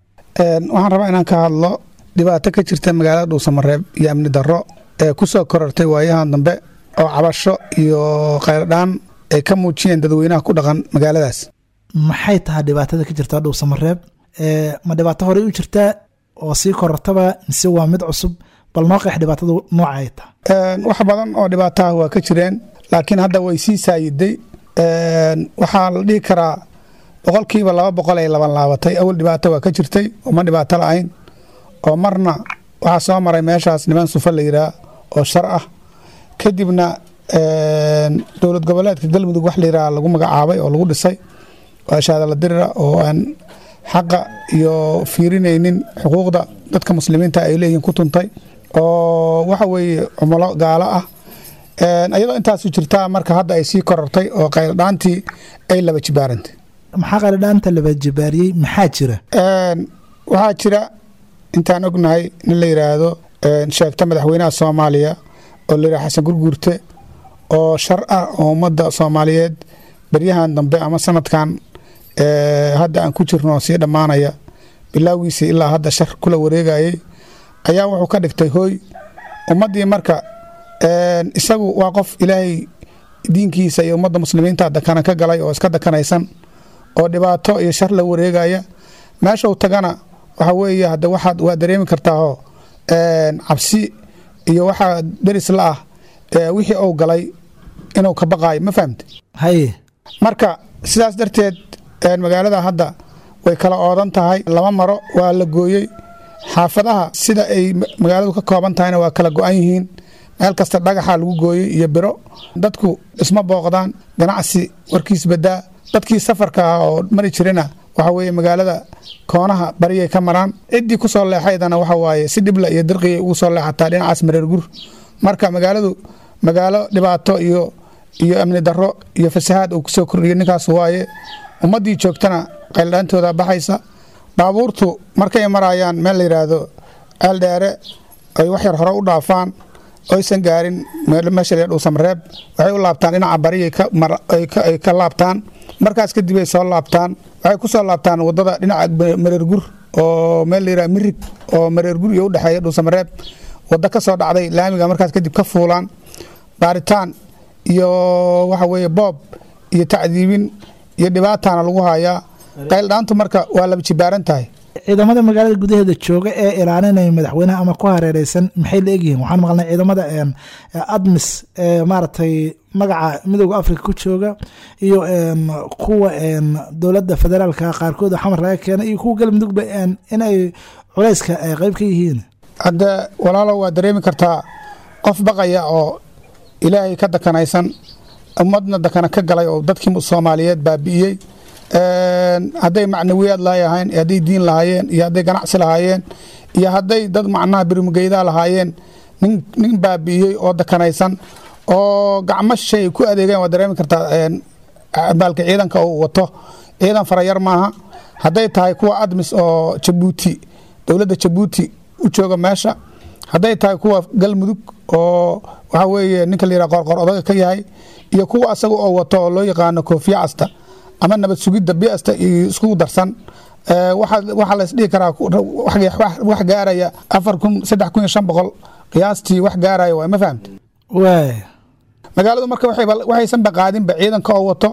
waxaan rabaa inaan ka hadlo dhibaato ka jirta magaalada dhuusamareeb iyo amni darro ee ku soo korortay waayahan dambe oo cabasho iyo khayrdhaan ay ka muujiyeen dadweynaha ku dhaqan magaaladaas maxay tahay dhibaatada ka jirta dhuusamareeb ma dhibaato horey u jirtaa oo sii korortaba mise waa mid cusub bal noo qeex dhibaatada nooca ay tahay wax badan oo dhibaataha waa ka jireen laakiin hadda way sii saayiday waxaa la dhihi karaa boqolkiiba laba boqol ay laban laabatay awal dhibaato waa ka jirtay uma dhibaato la-ayn oo marna waxaa soo maray meeshaas niman sufa la yiraa oo shar ah kadibna dowlad goboleedka galmudug wax la yiraa lagu magacaabay oo lagu dhisay waa shaadala dirira oo aan xaqa iyo fiirinaynin xuquuqda dadka muslimiinta ay leeyihiin ku tuntay oo waxa weeye cumulo gaalo ah iyadoo intaasu jirtaa marka hadda ay sii korortay oo qayldhaantii ay laba jibaarantay maxaa qalidhaanta laba jibaariyey maxaa jira waxaa jira intaan ognahay nin la yidhaahdo sheegta madaxweynaha soomaaliya oo la yidhaha xasan gurguurte oo shar ah oo ummadda soomaaliyeed baryahan dambe ama sanadkan hadda aan ku jirno sii dhammaanaya bilaagiisii ilaa hadda shar kula wareegayay ayaa wuxuu ka dhigtay hooy ummaddii marka isagu waa qof ilaahay diinkiisa iyo ummadda muslimiinta dakana ka galay oo iska dakanaysan oo dhibaato iyo shar la wareegaya meeshau tagana waxa weeye hadda waxaad waa dareemi kartaahoo cabsi iyo waxaa deris la ah wixii uu galay inuu ka baqaayo ma fahamte haye marka sidaas darteed magaalada hadda way kala oodan tahay lama maro waa la gooyey xaafadaha sida ay magaaladu ka kooban tahayna waa kala go-an yihiin meel kasta dhagaxa lagu gooyey iyo biro dadku isma booqdaan ganacsi warkiis badaa dadkii safarka ah oo mari jirana waxa weeye magaalada koonaha bariyay ka maraan ciddii ku soo leexaydana waxa waaye si dhibla iyo dirqiyay ugu soo leexataa dhinacaas mareer gur marka magaaladu magaalo dhibaato iyo iyo amni darro iyo fasahaad uu kusoo kordhiyay ninkaas waaye ummaddii joogtana qayldhaantooda baxaysa baabuurtu markay marayaan meel la yidhaahdo ceeldheere ay wax yar hore u dhaafaan oysan gaarin meesha la dhuusamareeb waxay u laabtaan dhinaca bariyay ay ka laabtaan markaas kadib ay soo laabtaan waxay ku soo laabtaan wadada dhinaca mareergur oo meel la yidhaha mirig oo mareergur iyo udhexeeya dhuusamareeb waddo ka soo dhacday laamiga markaas kadib ka fuulaan baaritaan iyo waxa weeye boob iyo tacdiibin iyo dhibaatana lagu hayaa qayldhaantu marka waa laba jibaaran tahay ciidamada magaalada gudaheeda jooga ee ilaalinaya madaxweynaha ama ku hareereysan maxay la egyihiin waxaan maqlnay ciidamada admis ee maaragtay magaca midooda africa ku jooga iyo kuwa dowladda federaalka qaarkood xamar laga keenay iyo kuwa galmudugba inay culayska qeyb ka yihiin hadda walaalo waa dareemi kartaa qof baqaya oo ilaahay ka dakanaysan ummadna dakana ka galay oo dadkii soomaaliyeed baabi'iyey hadday macnawiyaad lahayn hadday diin lahaayeen iyo hadday ganacsi lahaayeen iyo hadday dad macnaha birimugeydaa lahaayeen nin baabi'iyey oo dakanaysan oo gacmo shay ku adeegeen waa dareemi kartaa baalka ciidanka uu wato ciidan farayar maaha hadday tahay kuwa admis oo jabuuti dowladda jabuuti u jooga meesha hadday tahay kuwa galmudug oo waxa weeye ninka la yidhaha qorqor odaga ka yahay iyo kuwa asaga oo wato oo loo yaqaano koofiya casta ama nabad sugidda biasta iyo iskugu darsan waxaa laysdhihi karaa wax gaaraya afar kun saddex kun iyo shan boqol qiyaastii wax gaaraya waa ma fahamte waay magaaladu marka waxaysan baqaadinba ciidanka oo wato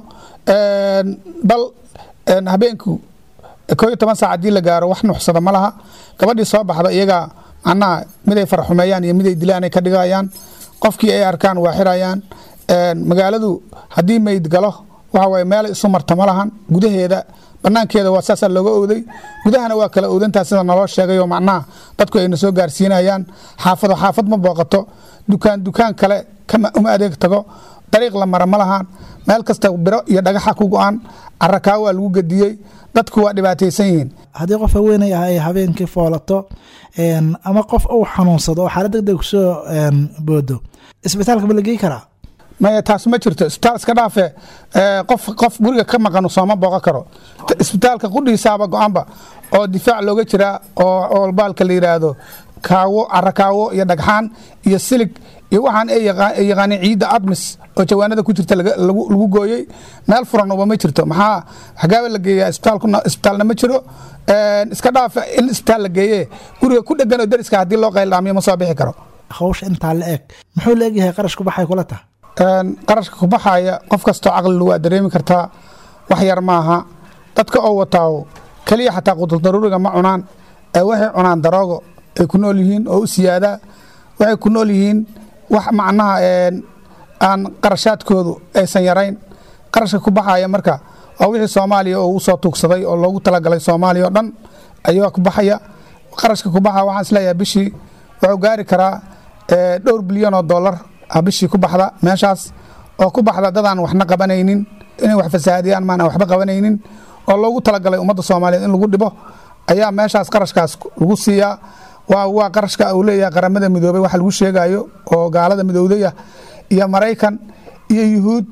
bal habeenku koo iyo toban saac haddii la gaaro wax nuxsada ma laha gabadhii soo baxda iyagaa macnaha miday faraxumeeyaan iyo miday dilaan ay ka dhigayaan qofkii ay arkaan waa xirayaan magaaladu haddii mayd galo waxa waye meelay isu marta ma lahan gudaheeda banaankeeda waa saasaa looga owday gudahana waa kala owdantaa sida naloo sheegayoo macnaha dadku ayna soo gaarsiinayaan xaafado xaafad ma booqato dukaan dukaan kale uma adeeg tago dariiq la mara ma lahan meel kasta biro iyo dhagaxa ku go-an carakaa waa lagu gediyey dadku waa dhibaataysan yihiin haddii qof haweenay ah ay habeenkii foolato ama qof uu xanuunsado oo xaalad deg deg kusoo boodo isbitaalka ma la gey karaa maya taas ma jirto isbitaal iska dhaafe qof qof guriga ka maqan sooma booqan karo isbitaalka qudhiisaaba go-aanba oo difaac looga jiraa oo baalka la yidhaahdo kaawo carakaawo iyo dhagxaan iyo silig iyo waxaan ay yaqaaneen ciidda admis oo jawaanada ku jirta lagu gooyey meel furan uba ma jirto maxaa xagaaba la geeyaa isbitaalna ma jiro iska dhaafa in isbitaal la geeye guriga ku dhegan oo dariska haddii loo qayldhaamiyo ma soo bixi karo hawsha intaa la eg muxuu la egyahay qarash ku baxay kula taha qarashka ku baxaya qof kastoo caqlilu waa dareemi kartaa wax yar maaha dadka oo wataawo keliya xataa quduldaruuriga ma cunaan waxay cunaan daroogo ay ku nool yihiin oo u siyaadaa waxay ku nool yihiin wax macnaha aan qarashaadkoodu aysan yarayn qarashka ku baxaya marka waa wixii soomaaliya oo usoo tuugsaday oo loogu talagalay soomaaliya oo dhan ayaa ku baxaya qarashka ku baxa waxaan isleeyahay bishii wuxuu gaari karaa dhowr bilyan oo dollar bishii ku baxda meeshaas oo ku baxda dadaan waxna qabanaynin inay wax fasahaadiyaan maana waxba qabanaynin oo loogu talagalay ummadda soomaaliyeed in lagu dhibo ayaa meeshaas qarashkaas lagu siiyaa waa waa qarashka uu leeyahay qaramada midoobay waxa lagu sheegayo oo gaalada midoodaya iyo maraykan iyo yuhuud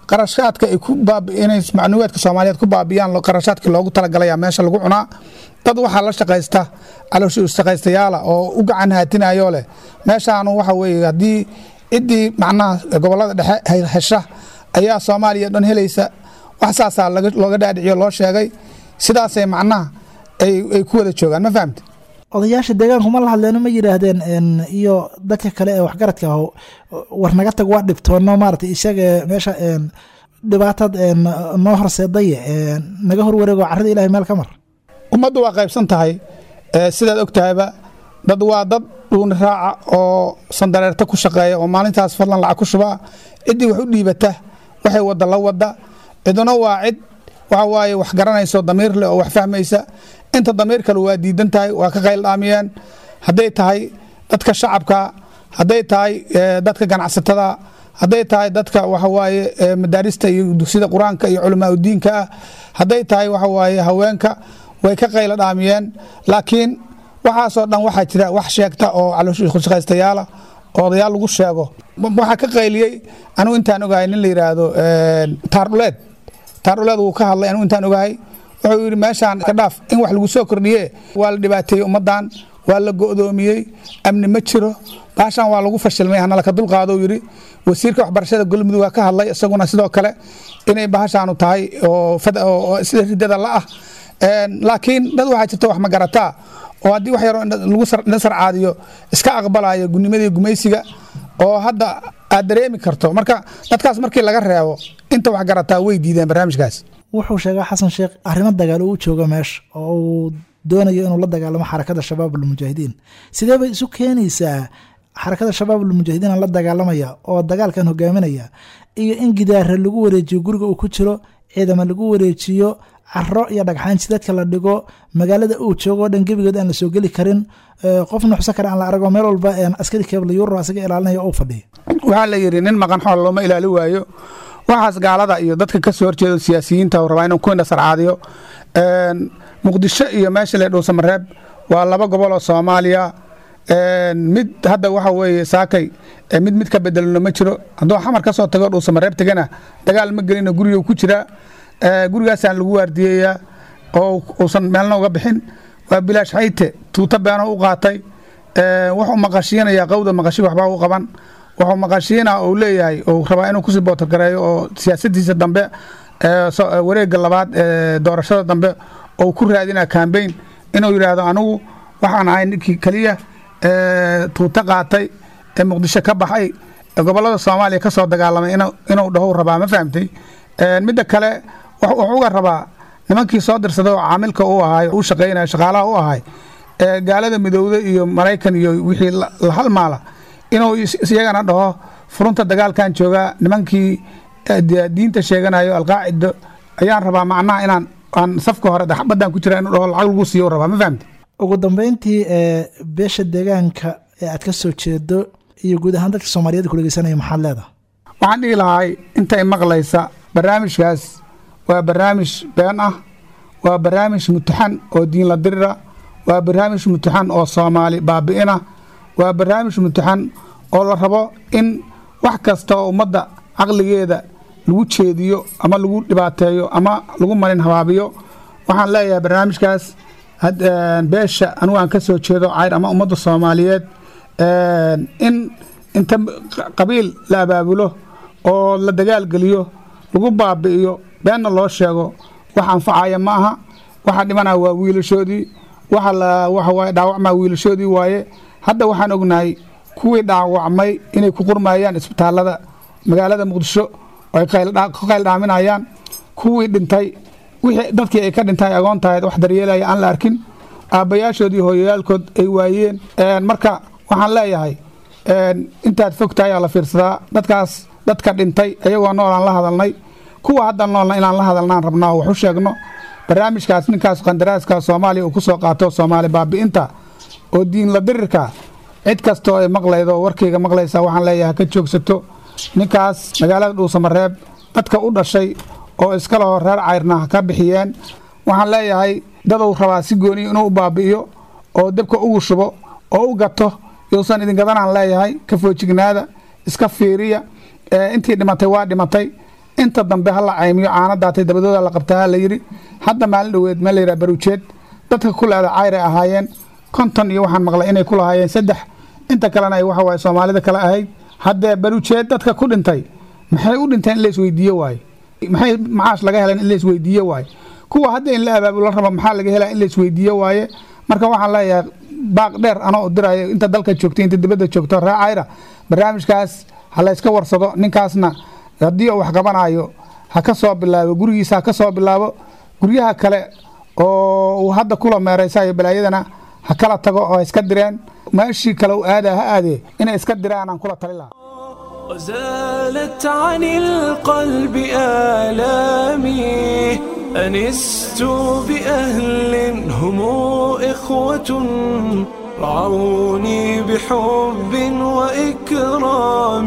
qarashaadka ay ku baabi'inay macluumaadka soomaaliyeed ku baabiyaan qarashaadkii loogu talagalaya meesha lagu cunaa dad waxaa la shaqaysta calooshi shaqaystayaala oo u gacan haatinayo leh meeshaanu waxa weeye haddii ciddii macnaha gobollada dhexe hesha ayaa soomaaliya dhan helaysa wax saasaa looga dhaadhiciyo loo sheegay sidaasay macnaha ay ku wada joogaan ma fahamte odayaasha deegaanku ma la hadleeno ma yidhaahdeen iyo dadka kale ee waxgaradka ah war naga tag waa dhibtoono maarata isaga meesha dhibaatad noo horseedaye naga horwareego carrada ilahay meel ka mar ummaddu waa qaybsan tahay sidaad og tahayba dad waa dad dhuuni raaca oo sandareerta ku shaqeeya oo maalintaas fadlan lacag ku shubaa ciddii wax u dhiibata waxay wadda la wadda ciduna waa cid waxa waaye wax garanayso damiir leh oo wax fahmaysa inta damiir kale waa diidan tahay waa ka qayl dhaamiyeen hadday tahay dadka shacabka hadday tahay dadka ganacsatada hadday tahay dadka waxawaaye madaarista iyo dugsida qur-aanka iyo culamaa udiinka ah hadday tahay waxawaaye haweenka way ka qaylo dhaamiyeen laakiin waxaasoo dhan waxaa jira wax sheegta oo calooshaqaystayaala oo odayaal lagu sheego waxaa ka qayliyey anigu intaan ogahay nin la yidhaahdo taardhuleed taardhuleed wuu ka hadlay anigu intaan ogahay wuxuu yidhi meeshaan ka dhaaf in wax lagu soo kordhiye waa la dhibaateeyey ummaddan waa la go'doomiyey amni ma jiro baashaan waa lagu fashilmay hana laka dulqaado yidhi wasiirka waxbarashada galmudug waa ka hadlay isaguna sidoo kale inay bahashaanu tahay oo sida ridada la ah laakiin dad waxaa jirta wax magarataa oo haddii wax yaroo lagu sarcaadiyo iska aqbalayo gunimadii gumaysiga oo hadda aad dareemi karto marka dadkaas markii laga reebo inta wax garataa way diideen barnaamijkaas wuxuu sheegaa xasan sheekh arrimo dagaal uu jooga meesha oo uu doonayo inuu la dagaalamo xarakada shabaab almujaahidiin sidee bay isu keenaysaa xarakada shabaab almujaahidiin la dagaalamaya oo dagaalkan hogaaminaya iyo in gidaara lagu wareejiyo guriga uu ku jiro ciidama lagu wareejiyo caro iyo dhagxaan jidadka la dhigo magaalada uu joogo o dhan gebigood aan la soo geli karin qof nuxso kale aan la arago meel walba askari keebla yuuro asaga ilaalinaya uu fadhiyo waxaa la yidhi nin maqan xool looma ilaali waayo waxaas gaalada iyo dadka ka soo horjeeda siyaasiyiinta rabaa inuu ku indhasarcaadiyo muqdisho iyo meesha le dhuusamareeb waa laba gobol oo soomaaliya mid hadda waxa weeye saakay mid mid ka bedelno ma jiro hadduu xamar ka soo tago dhuusamareeb tegana dagaal ma gelino guriga ku jiraa gurigaasaan lagu waardiyeeyaa oo uusan meelna uga bixin waa bilaash xayte tuuta beeno u qaatay wuxuu maqashiinayaa qowda maqashi waxbaa u qaban wuxuu maqashiina uu leeyahay uu rabaa inuu kusii bootargareeyo oo siyaasadiisa dambe wareega labaad ee doorashada dambe ou ku raadina kambeyn inuu yidhaahdo anigu waxaan ahay ninkii keliya tuuta qaatay ee muqdisho ka baxay ee gobolada soomaaliya ka soo dagaalamay inuu dhahow rabaa ma fahamtay midda kale wuxuu uga rabaa nimankii soo dirsaday oo caamilka u ahay u shaqaynaya shaqaalaha u ahay ee gaalada midowda iyo maraykan iyo wixii la halmaala inuu iyagana dhaho furunta dagaalkan joogaa nimankii diinta sheeganayo alqaacido ayaan rabaa macnaha inaan aan safka hore badaan ku jira inuu dhaho lacag lagu siiyo rabaa ma fahamte ugu dambeyntii beesha deegaanka ee aad ka soo jeedo iyo guud ahaan dadka soomaaliyeed ku dhegeysanaya maxaad leedahay waxaan dhihi lahay intay maqlaysa barnaamijkaas waa barnaamij been ah waa barnaamij mutaxan oo diinla dirira waa barnaamij mutaxan oo soomaali baabi'ina waa barnaamij mutaxan oo la rabo in wax kasta oo ummadda caqligeeda lagu jeediyo ama lagu dhibaateeyo ama lagu marin habaabiyo waxaan leeyahay barnaamijkaas beesha anigu aan ka soo jeedo cayr ama ummadda soomaaliyeed in inta qabiil la abaabulo oo la dagaalgeliyo lagu baabi'iyo beenna loo sheego wax anfacaya ma aha waxa dhimanaya waa wiilashoodii waxa la waxa waaye dhaawacmaa wiilashoodii waaye hadda waxaan ognahay kuwii dhaawacmay inay ku qurmayaan isbitaallada magaalada muqdisho oo ay ka qayl dhaaminayaan kuwii dhintay wixii dadkii ay ka dhintay agoon tahay wax daryeelaya aan la arkin aabbayaashoodii hooyayaalkood ay waayeen marka waxaan leeyahay intaad fog tahay aa la fiirsadaa dadkaas dadka dhintay ayagoo nool aan la hadalnay kuwa hadda noolna inaan la hadalnaan rabnaa oo wax u sheegno barnaamijkaas ninkaas qandaraaska soomaaliya uu ku soo qaato soomaali baabi'inta oo diinla dirirka cid kastoo ay maqlaydo oo warkayga maqlaysa waxaan leeyahay ka joogsato ninkaas magaalada dhuusamareeb dadka u dhashay oo iska laho reer cayrna ka bixiyeen waxaan leeyahay daduu rabaa si gooniya inuu u baabi'iyo oo debka ugu shubo oo u gato yousan idin gadanaan leeyahay ka foojignaada iska fiiriya intii dhimatay waa dhimatay inta dambe ha la caymiyo caana daatay dabadooda la qabtaa ha la yidhi hadda maalin dhoweed meel la yidhaha baruujeed dadka ku leeda cayray ahaayeen konton iyo waxaan maqlay inay ku lahaayeen saddex inta kalena ay waxa waaye soomaalida kale ahayd haddee baruujeed dadka ku dhintay maxay u dhinteen in la isweydiiye waaye maxay macaash laga heleen in la isweydiiye waaye kuwa hadda in la abaabulo raba maxaa laga helaa in la isweydiiye waaye marka waxaan leeyahay baaq dheer anoo dirayo inta dalka joogtay inta dibadda joogto ree cayra barnaamijkaas ha la yska warsado ninkaasna haddii uu wax qabanayo ha ka soo bilaabo gurigiisa ha ka soo bilaabo guryaha kale oo uu hadda kula meeraysayo balaayadana ha kala tago oo ha iska direen meeshii kale u aadaa ha aadee inay iska diraan aan kula tali lahaa وزالت عن القلب آلامي أنست بأهل هم إخوة رعوني بحب وإكرام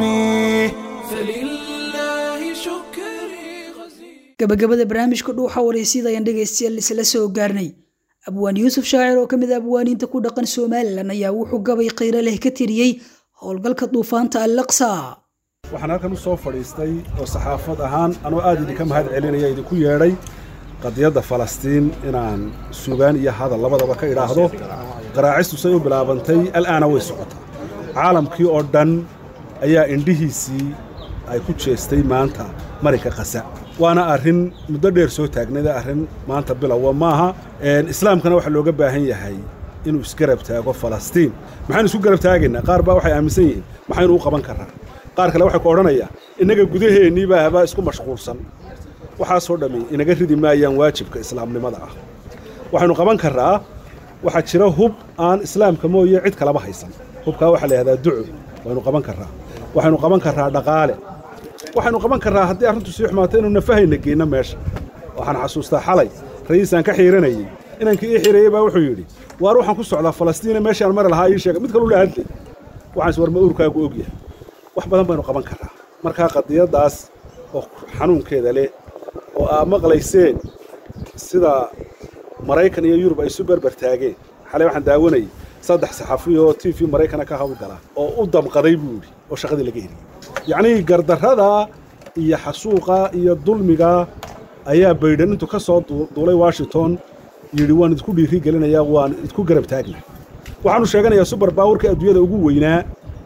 فلله شكري gabagabada barnaamijka dhuuxa waraysyada ayaan dhegaystayaal isla soo gaarnay abwaan yuusuf shaacir oo ka mid a abwaaniinta ku dhaqan somalilan ayaa wuxuu gabay khayro leh ka tiriyey howlgalka duufaanta allaqsa waxaan halkan u soo fadhiistay oo saxaafad ahaan anoo aad idinka mahad celinaya idinku yeedhay qadiyadda falastiin inaan sugaan iyo hadal labadaba ka idhaahdo qaraacistu say u bilaabantay al'aana way socotaa caalamkii oo dhan ayaa indhihiisii ay ku jeestay maanta marinka qasa waana arrin muddo dheer soo taagnada arrin maanta bilowa maaha islaamkana waxaa looga baahan yahay inuu isgarab taago falastiin maxaynu isku garab taagaynaa qaar baa waxay aaminsan yihiin maxaynu u qaban karraa qaar kale waxay ku odhanayaa innaga gudaheennii baa habaa isku mashquulsan waxaasoo dhammi inaga ridi maayaan waajibka islaamnimada ah waxaynu qaban karraa waxaa jira hub aan islaamka mooye cid kalaba haysan hubkaa waxaa la yidhahdaa duco waynu qaban karraa waxaynu qaban karraa dhaqaale waxaynu qaban karraa haddii arrintu sii xumaato inuu nafahayna geenno meesha waxaan xasuustaa xalay ra'iisaan ka xiiranayey inankii ii xireeyey baa wuxuu yidhi waar waxaan ku socdaa falastiina meeshaan mari lahaa ii sheega mid kaluu la hadlay waxaans war ma uurkaagu ogyahay wax badan baynu qaban karraa markaa qadiyaddaas oo xanuunkeeda leh oo aa maqlayseen sida maraykan iyo yurub ay isu berber taageen xalay waxaan daawanayay saddex saxafiya oo t v maraykana ka hawlgala oo u damqaday buu yidhi oo shaqadii laga heliyey yacnii gardarrada iyo xasuuqa iyo dulmiga ayaa baydhan intuu ka soo duulay washington yidhi waan idinku dhiiri gelinayaa waan idku garab taagna waxaanu sheeganayaa subar baawurka adduunyada ugu weynaa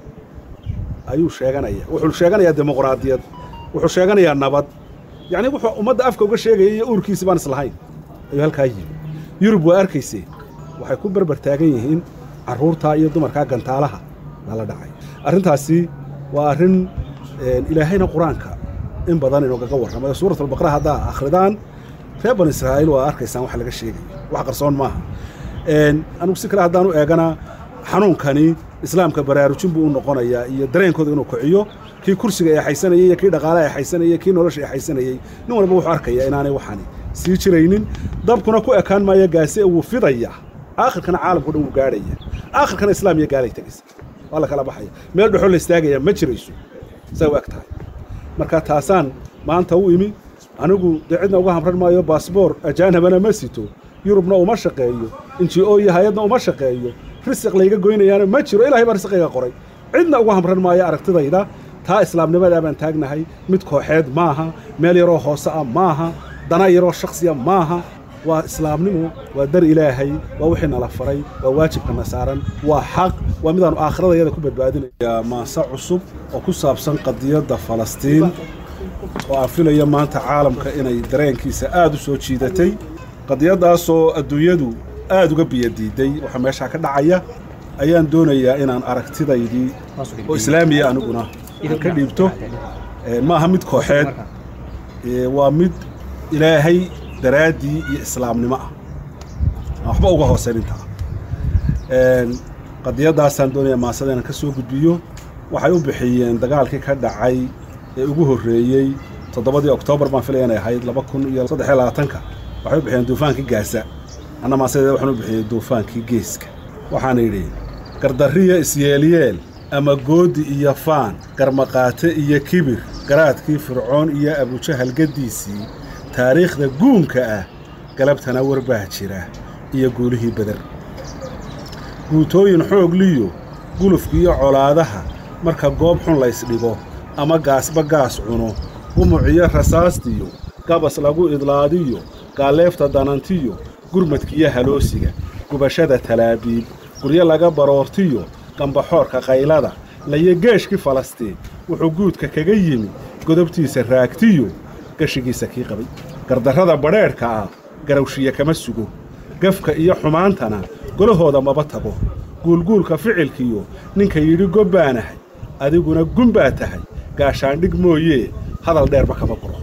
ayuu sheeganaya wuxuu sheeganayaa dimuqraadiyad wuxuu sheeganayaa nabad yacnii wuxuu ummadda afka uga sheegaya iyo uurkiisi baan islahayn ayuu halkaa yimi yurub waa arkayseen waxay ku berber taagan yihiin carruurtaa iyo dumarkaa gantaalaha lala dhacay arrintaasi waa arrin ilaahayna qur-aanka in badan inoogaga warramayo suuratalbaqara haddaa akhridaan reer ban israa'iil waa arkaysaan wax laga sheegayo wax qarsoon maaha anugu si kale haddaan u eegana xanuunkani islaamka baraarujin buu u noqonayaa iyo dareenkooda inuu kiciyo kii kursiga eexaysanayey iyo kii dhaqaale eexaysanayey kii nolosha eexaysanayey nin walba wuxuu arkayaa inaanay waxani sii jiraynin dabkuna ku ekaan maayo gaase wuu fidaya aakhirkana caalamkao dhan wuu gaadhaya aakhirkana islaam iyo gaalay tegaysa waa la kala baxaya meel dhexoo la istaagaya ma jirayso say u eg tahay marka taasaan maanta u imi anigu dee cidna uga hamran maayo baasboor ajaanabana ma sito yurubna uma shaqeeyo inji o iyo hay-adna uma shaqeeyo risiq layga goynayaana ma jiro ilahay baa risiqiga qoray cidna uga hamran maayo aragtidayda taa islaamnimadaa baan taagnahay mid kooxeed maaha meel yaroo hoose ah maaha dana yaroo shakhsiya maaha waa islaamnimo waa dar ilaahay waa wixii nala faray waa waajibkana saaran waa xaq waa midaannu aakhiradayada ku badbaadinaya maase cusub oo ku saabsan qadiyadda falastiin oo aan filaya maanta caalamka inay dareenkiisa aad u soo jiidatay qadiyaddaasoo adduunyadu aad uga biyadiiday waxaa meeshaa ka dhacaya ayaan doonayaa inaan aragtidaydii oo islaamiya aniguna aan ka dhiibto maaha mid kooxeed waa mid ilaahay daraaddii iyo islaamnimo ah aan waxba uga hooseyn intaa qadiyaddaasaan doonaya maasada inaan ka soo gudbiyo waxay u bixiyeen dagaalkii ka dhacay ee ugu horreeyey toddobadii oktoobar baan filaya inay ahayd laba kun iyo saddex iyo labaatanka waxay u bixiyeen duufaankii gaasa anna maasadeeda waxaan u bixiyey duufaankii geeska waxaana yidhi gardarriya isyeelyeel ama goodi iyo faan garmaqaate iyo kibir garaadkii fircoon iyo abujahal gaddiisii taariikhda guunka ah galabtana warbaa jira iyo guulihii beder guutooyin xoogliyo gulufkiiyo colaadaha marka goob xun laysdhigo ama gaasba gaas cuno gumuciyo rasaastiyo gabas lagu idlaadiyo gaalleefta danantiyo gurmadkiyo haloosiga gubashada talaabiib guryo laga baroortiyo gambaxoorka qaylada layo geeshkii falastiin wuxuu guudka kaga yimi godobtiisa raagtiyo gashigiisa kii qabay gardarrada badheedhka ah garawshiya kama sugo gafka iyo xumaantana golahooda maba tago guulguulka ficilkiyo ninka yidhi gobbaanahay adiguna gun baa tahay gaashaandhig mooyee hadal dheerba kama guro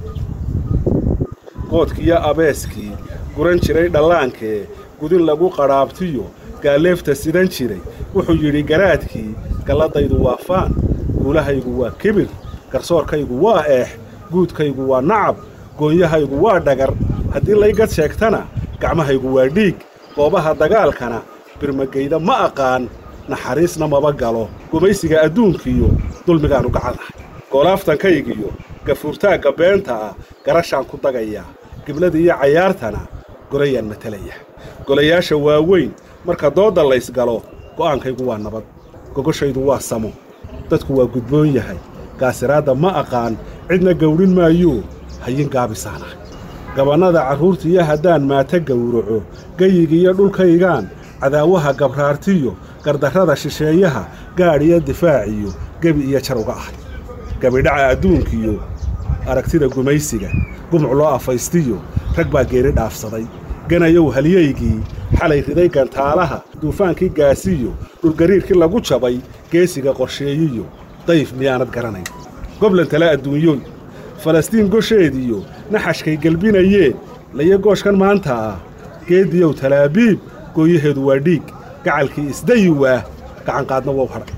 qoodkiyo abeeskii guran jiray dhallaankee gudin lagu qadhaabtiyo gaalleefta sidan jiray wuxuu yidhi garaadkii galladaydu waa faan guulahaygu waa kibir garsoorkaygu waa eex guudkaygu waa nacab goonyahaygu waa dhagar haddii laygad sheegtana gacmahaygu waa dhiig goobaha dagaalkana birmagayda ma aqaan naxariisna maba galo gumaysiga adduunkiiyo dulmigaannu gacannahay goolaaftankaygiyo gafuurtaagga beenta ah garashaan ku dagayaa giblada iyo cayaartana golayaan matalaya golayaasha waaweyn marka doodda laysgalo go'aankaygu waa nabad gogoshaydu waa samo dadku waa gudboon yahay gaasiraadda ma aqaan cidna gawdhin maayuu hayin gaabisaanahay gabannada carruurtiiyo haddaan maata gawraco geyigiiyo dhulkaygaan cadaawaha gabraartiyo gardarrada shisheeyaha gaadh iyo difaaciyo gebi iyo jar uga ahay gabidhaca adduunkiyo aragtida gumaysiga gumuc loo afaystiyo rag baa geeri dhaafsaday ganayow halyaygii xalay riday gantaalaha duufaankii gaasiyo dhulgariirkii lagu jabay geesiga qorsheeyiyo dayf miyaanad garanayn goblan tale adduunyoy falastiin gosheediyo naxashkay gelbinayeen layo gooshkan maanta ah geediyow talaabiib gooyaheedu waa dhiig gacalkii isdayi waah gacanqaadna wow hadhay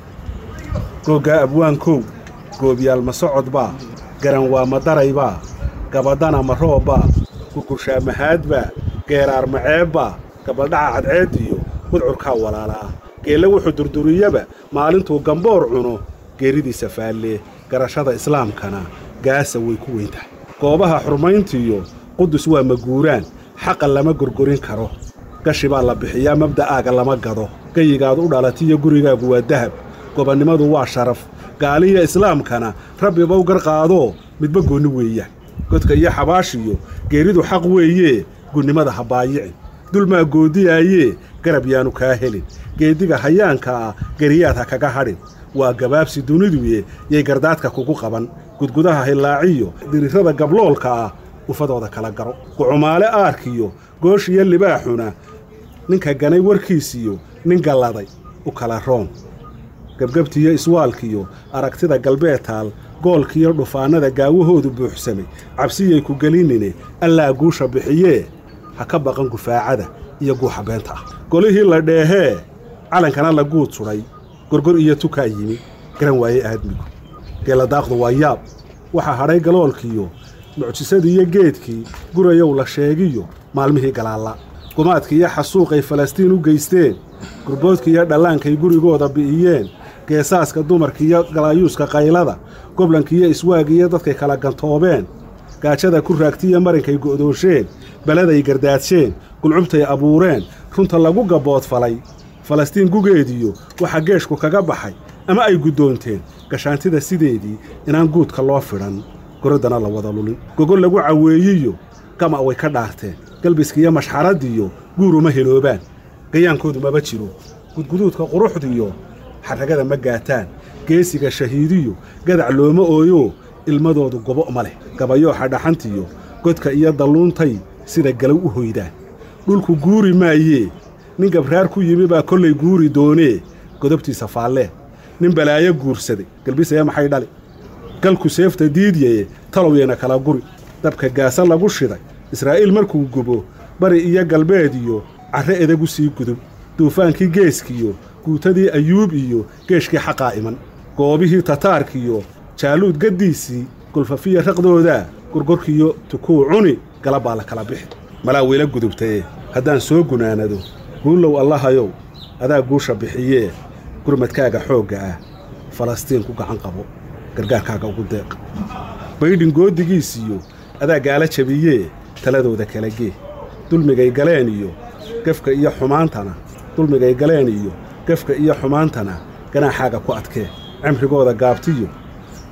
googgaa abwaankow goobyaal ma socodbaa garan waa ma daraybaa gabadhana ma roobbaa gurgurshaa mahaadbaa geeraar maceebbaa gabaldhaca cadceediyo mudcurkaa walaalaa geelle wuxuu durduriyaba maalintuu gamboor cuno geeridiisa faallee garashada islaamkana gaasa way ku weyn tahay goobaha xurmayntiyo qudus waa maguuraan xaqa lama gorgorin karo gashi baa la bixiyaa mabda'aaga lama gado geyigaad u dhalatiyo gurigaagu waa dahab gobonnimadu waa sharaf gaaliya islaamkana rabbibow gar qaadoo midba goonni weeyaan godka iyo xabaashiyo geeridu xaq weeyee gunnimada ha baayicin dulmaa goodiyaayee garab yaanu kaa helin geeddiga hayaanka ah geriyaad ha kaga hadhin waa gabaabsi duniduye yay gardaadka kugu qaban gudgudaha hillaaciyo dirirrada gabloolka ah ufadooda kala garo gucumaale aarkiyo gooshiyo libaaxuna ninka ganay warkiisiyo nin galladay u kala roon gebgebtiyo iswaalkiyo aragtida galbeedtaal goolkiyo dhufaannada gaawahoodu buuxsamay cabsiyay ku gelinine allaa guusha bixiyee ha ka baqan gufaacada iyo guuxa beenta ah golihii la dheehee calankana la guud sudhay gorgor iyo tukaa yimi garan waaye aadmigu geeladaaqdu waa yaab waxaa hadhay galoolkiyo mucjisadiiyo geedkii gurayow la sheegiyo maalmihii galaalla gumaadkiiyo xasuuqay falastiin u geysteen gurboodkiiyo dhallaankay gurigooda bi'iyeen geesaaska dumarkiiyo galaayuuska qaylada goblankiiyo iswaagiiyo dadkay kala gantoobeen gaajada ku raagtiiyo marinkay go'doosheen beladay gardaadseen gulcubtay abuureen runta lagu gabboodfalay falastiin gugeediyo waxaa geeshku kaga baxay ama ay guddoonteen gashaantida sideedii inaan guudka loo fidhan goroddana la wada lulin gogol lagu caweeyiyo gama' way ka dhaarteen galbiskiiyo mashxaraddiyo guuruma heloobaan gayaankoodu maba jiro gudguduudka quruxdiyo xarragada ma gaataan geesiga shahiidiyo gadac looma ooyo ilmadoodu gobo ma leh gabayooxa dhaxantiyo godka iyo dalluuntay sida galow u hoydaan dhulku guuri maayee nin gabraar ku yimi baa kollay guuri doonee godobtiisa faallee nin balaayo guursaday galbisaya maxay dhali galku seefta diidyaye talowyana kala guri dabka gaasa lagu shiday israa'iil markuu gubo bari iyo galbeed iyo carre edagu sii gudub duufaankii geeskiyo guutadii ayuub iyo geeshkii xaqaa iman goobihii tataarkiyo jaaluud gaddiisii gulfafiya raqdoodaa gorgorkiyo tukuu cuni galab baa la kala bixi malaa weyla gudubtaye haddaan soo gunaanado guullow allahayow adaa guusha bixiyee gurmadkaaga xoogga ah falastiin ku gacan qabo gargaarkaaga ugu deeq baydhin goodigiisiyo adaa gaala jabiyee taladooda kala gee dulmigay galeen iyo gefka iyo xumaantana dulmigay galeen iyo gefka iyo xumaantana ganaaxaaga ku adkee cimrigooda gaabtiyo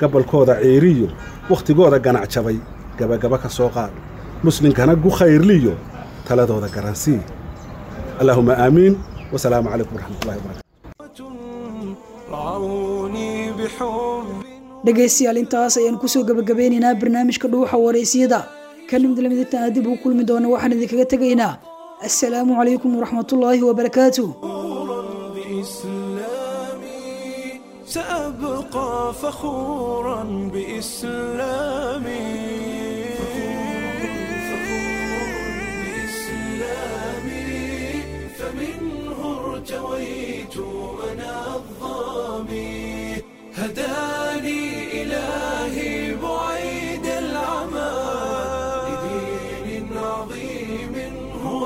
gabalkooda ciiriyo wakhtigooda ganac jabay gabagaba ka soo qaad muslinkana gu khayrliyo taladooda garansii allaahuma aamiin wasalaamu calaykum waraxmatullahi wabarakatu رعوني بحب dhegaystayaal intaas ayaan kusoo gabagabeynaynaa barnaamijka dhuuxa wareysiyada kan mid lamid intaan dib ugu kulmi doona waxaan idinkaga tegaynaa assalaamu calaykum waraxmatullaahi wabarakaatuh بإسلامي سأبقى فخورا بإسلامي بإسلامي فمنه ارتويت أنا الظامي هداني إلهي بعيد العمى لدين عظيم هو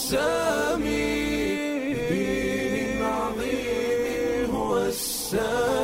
السامي لدين عظيم هو السامي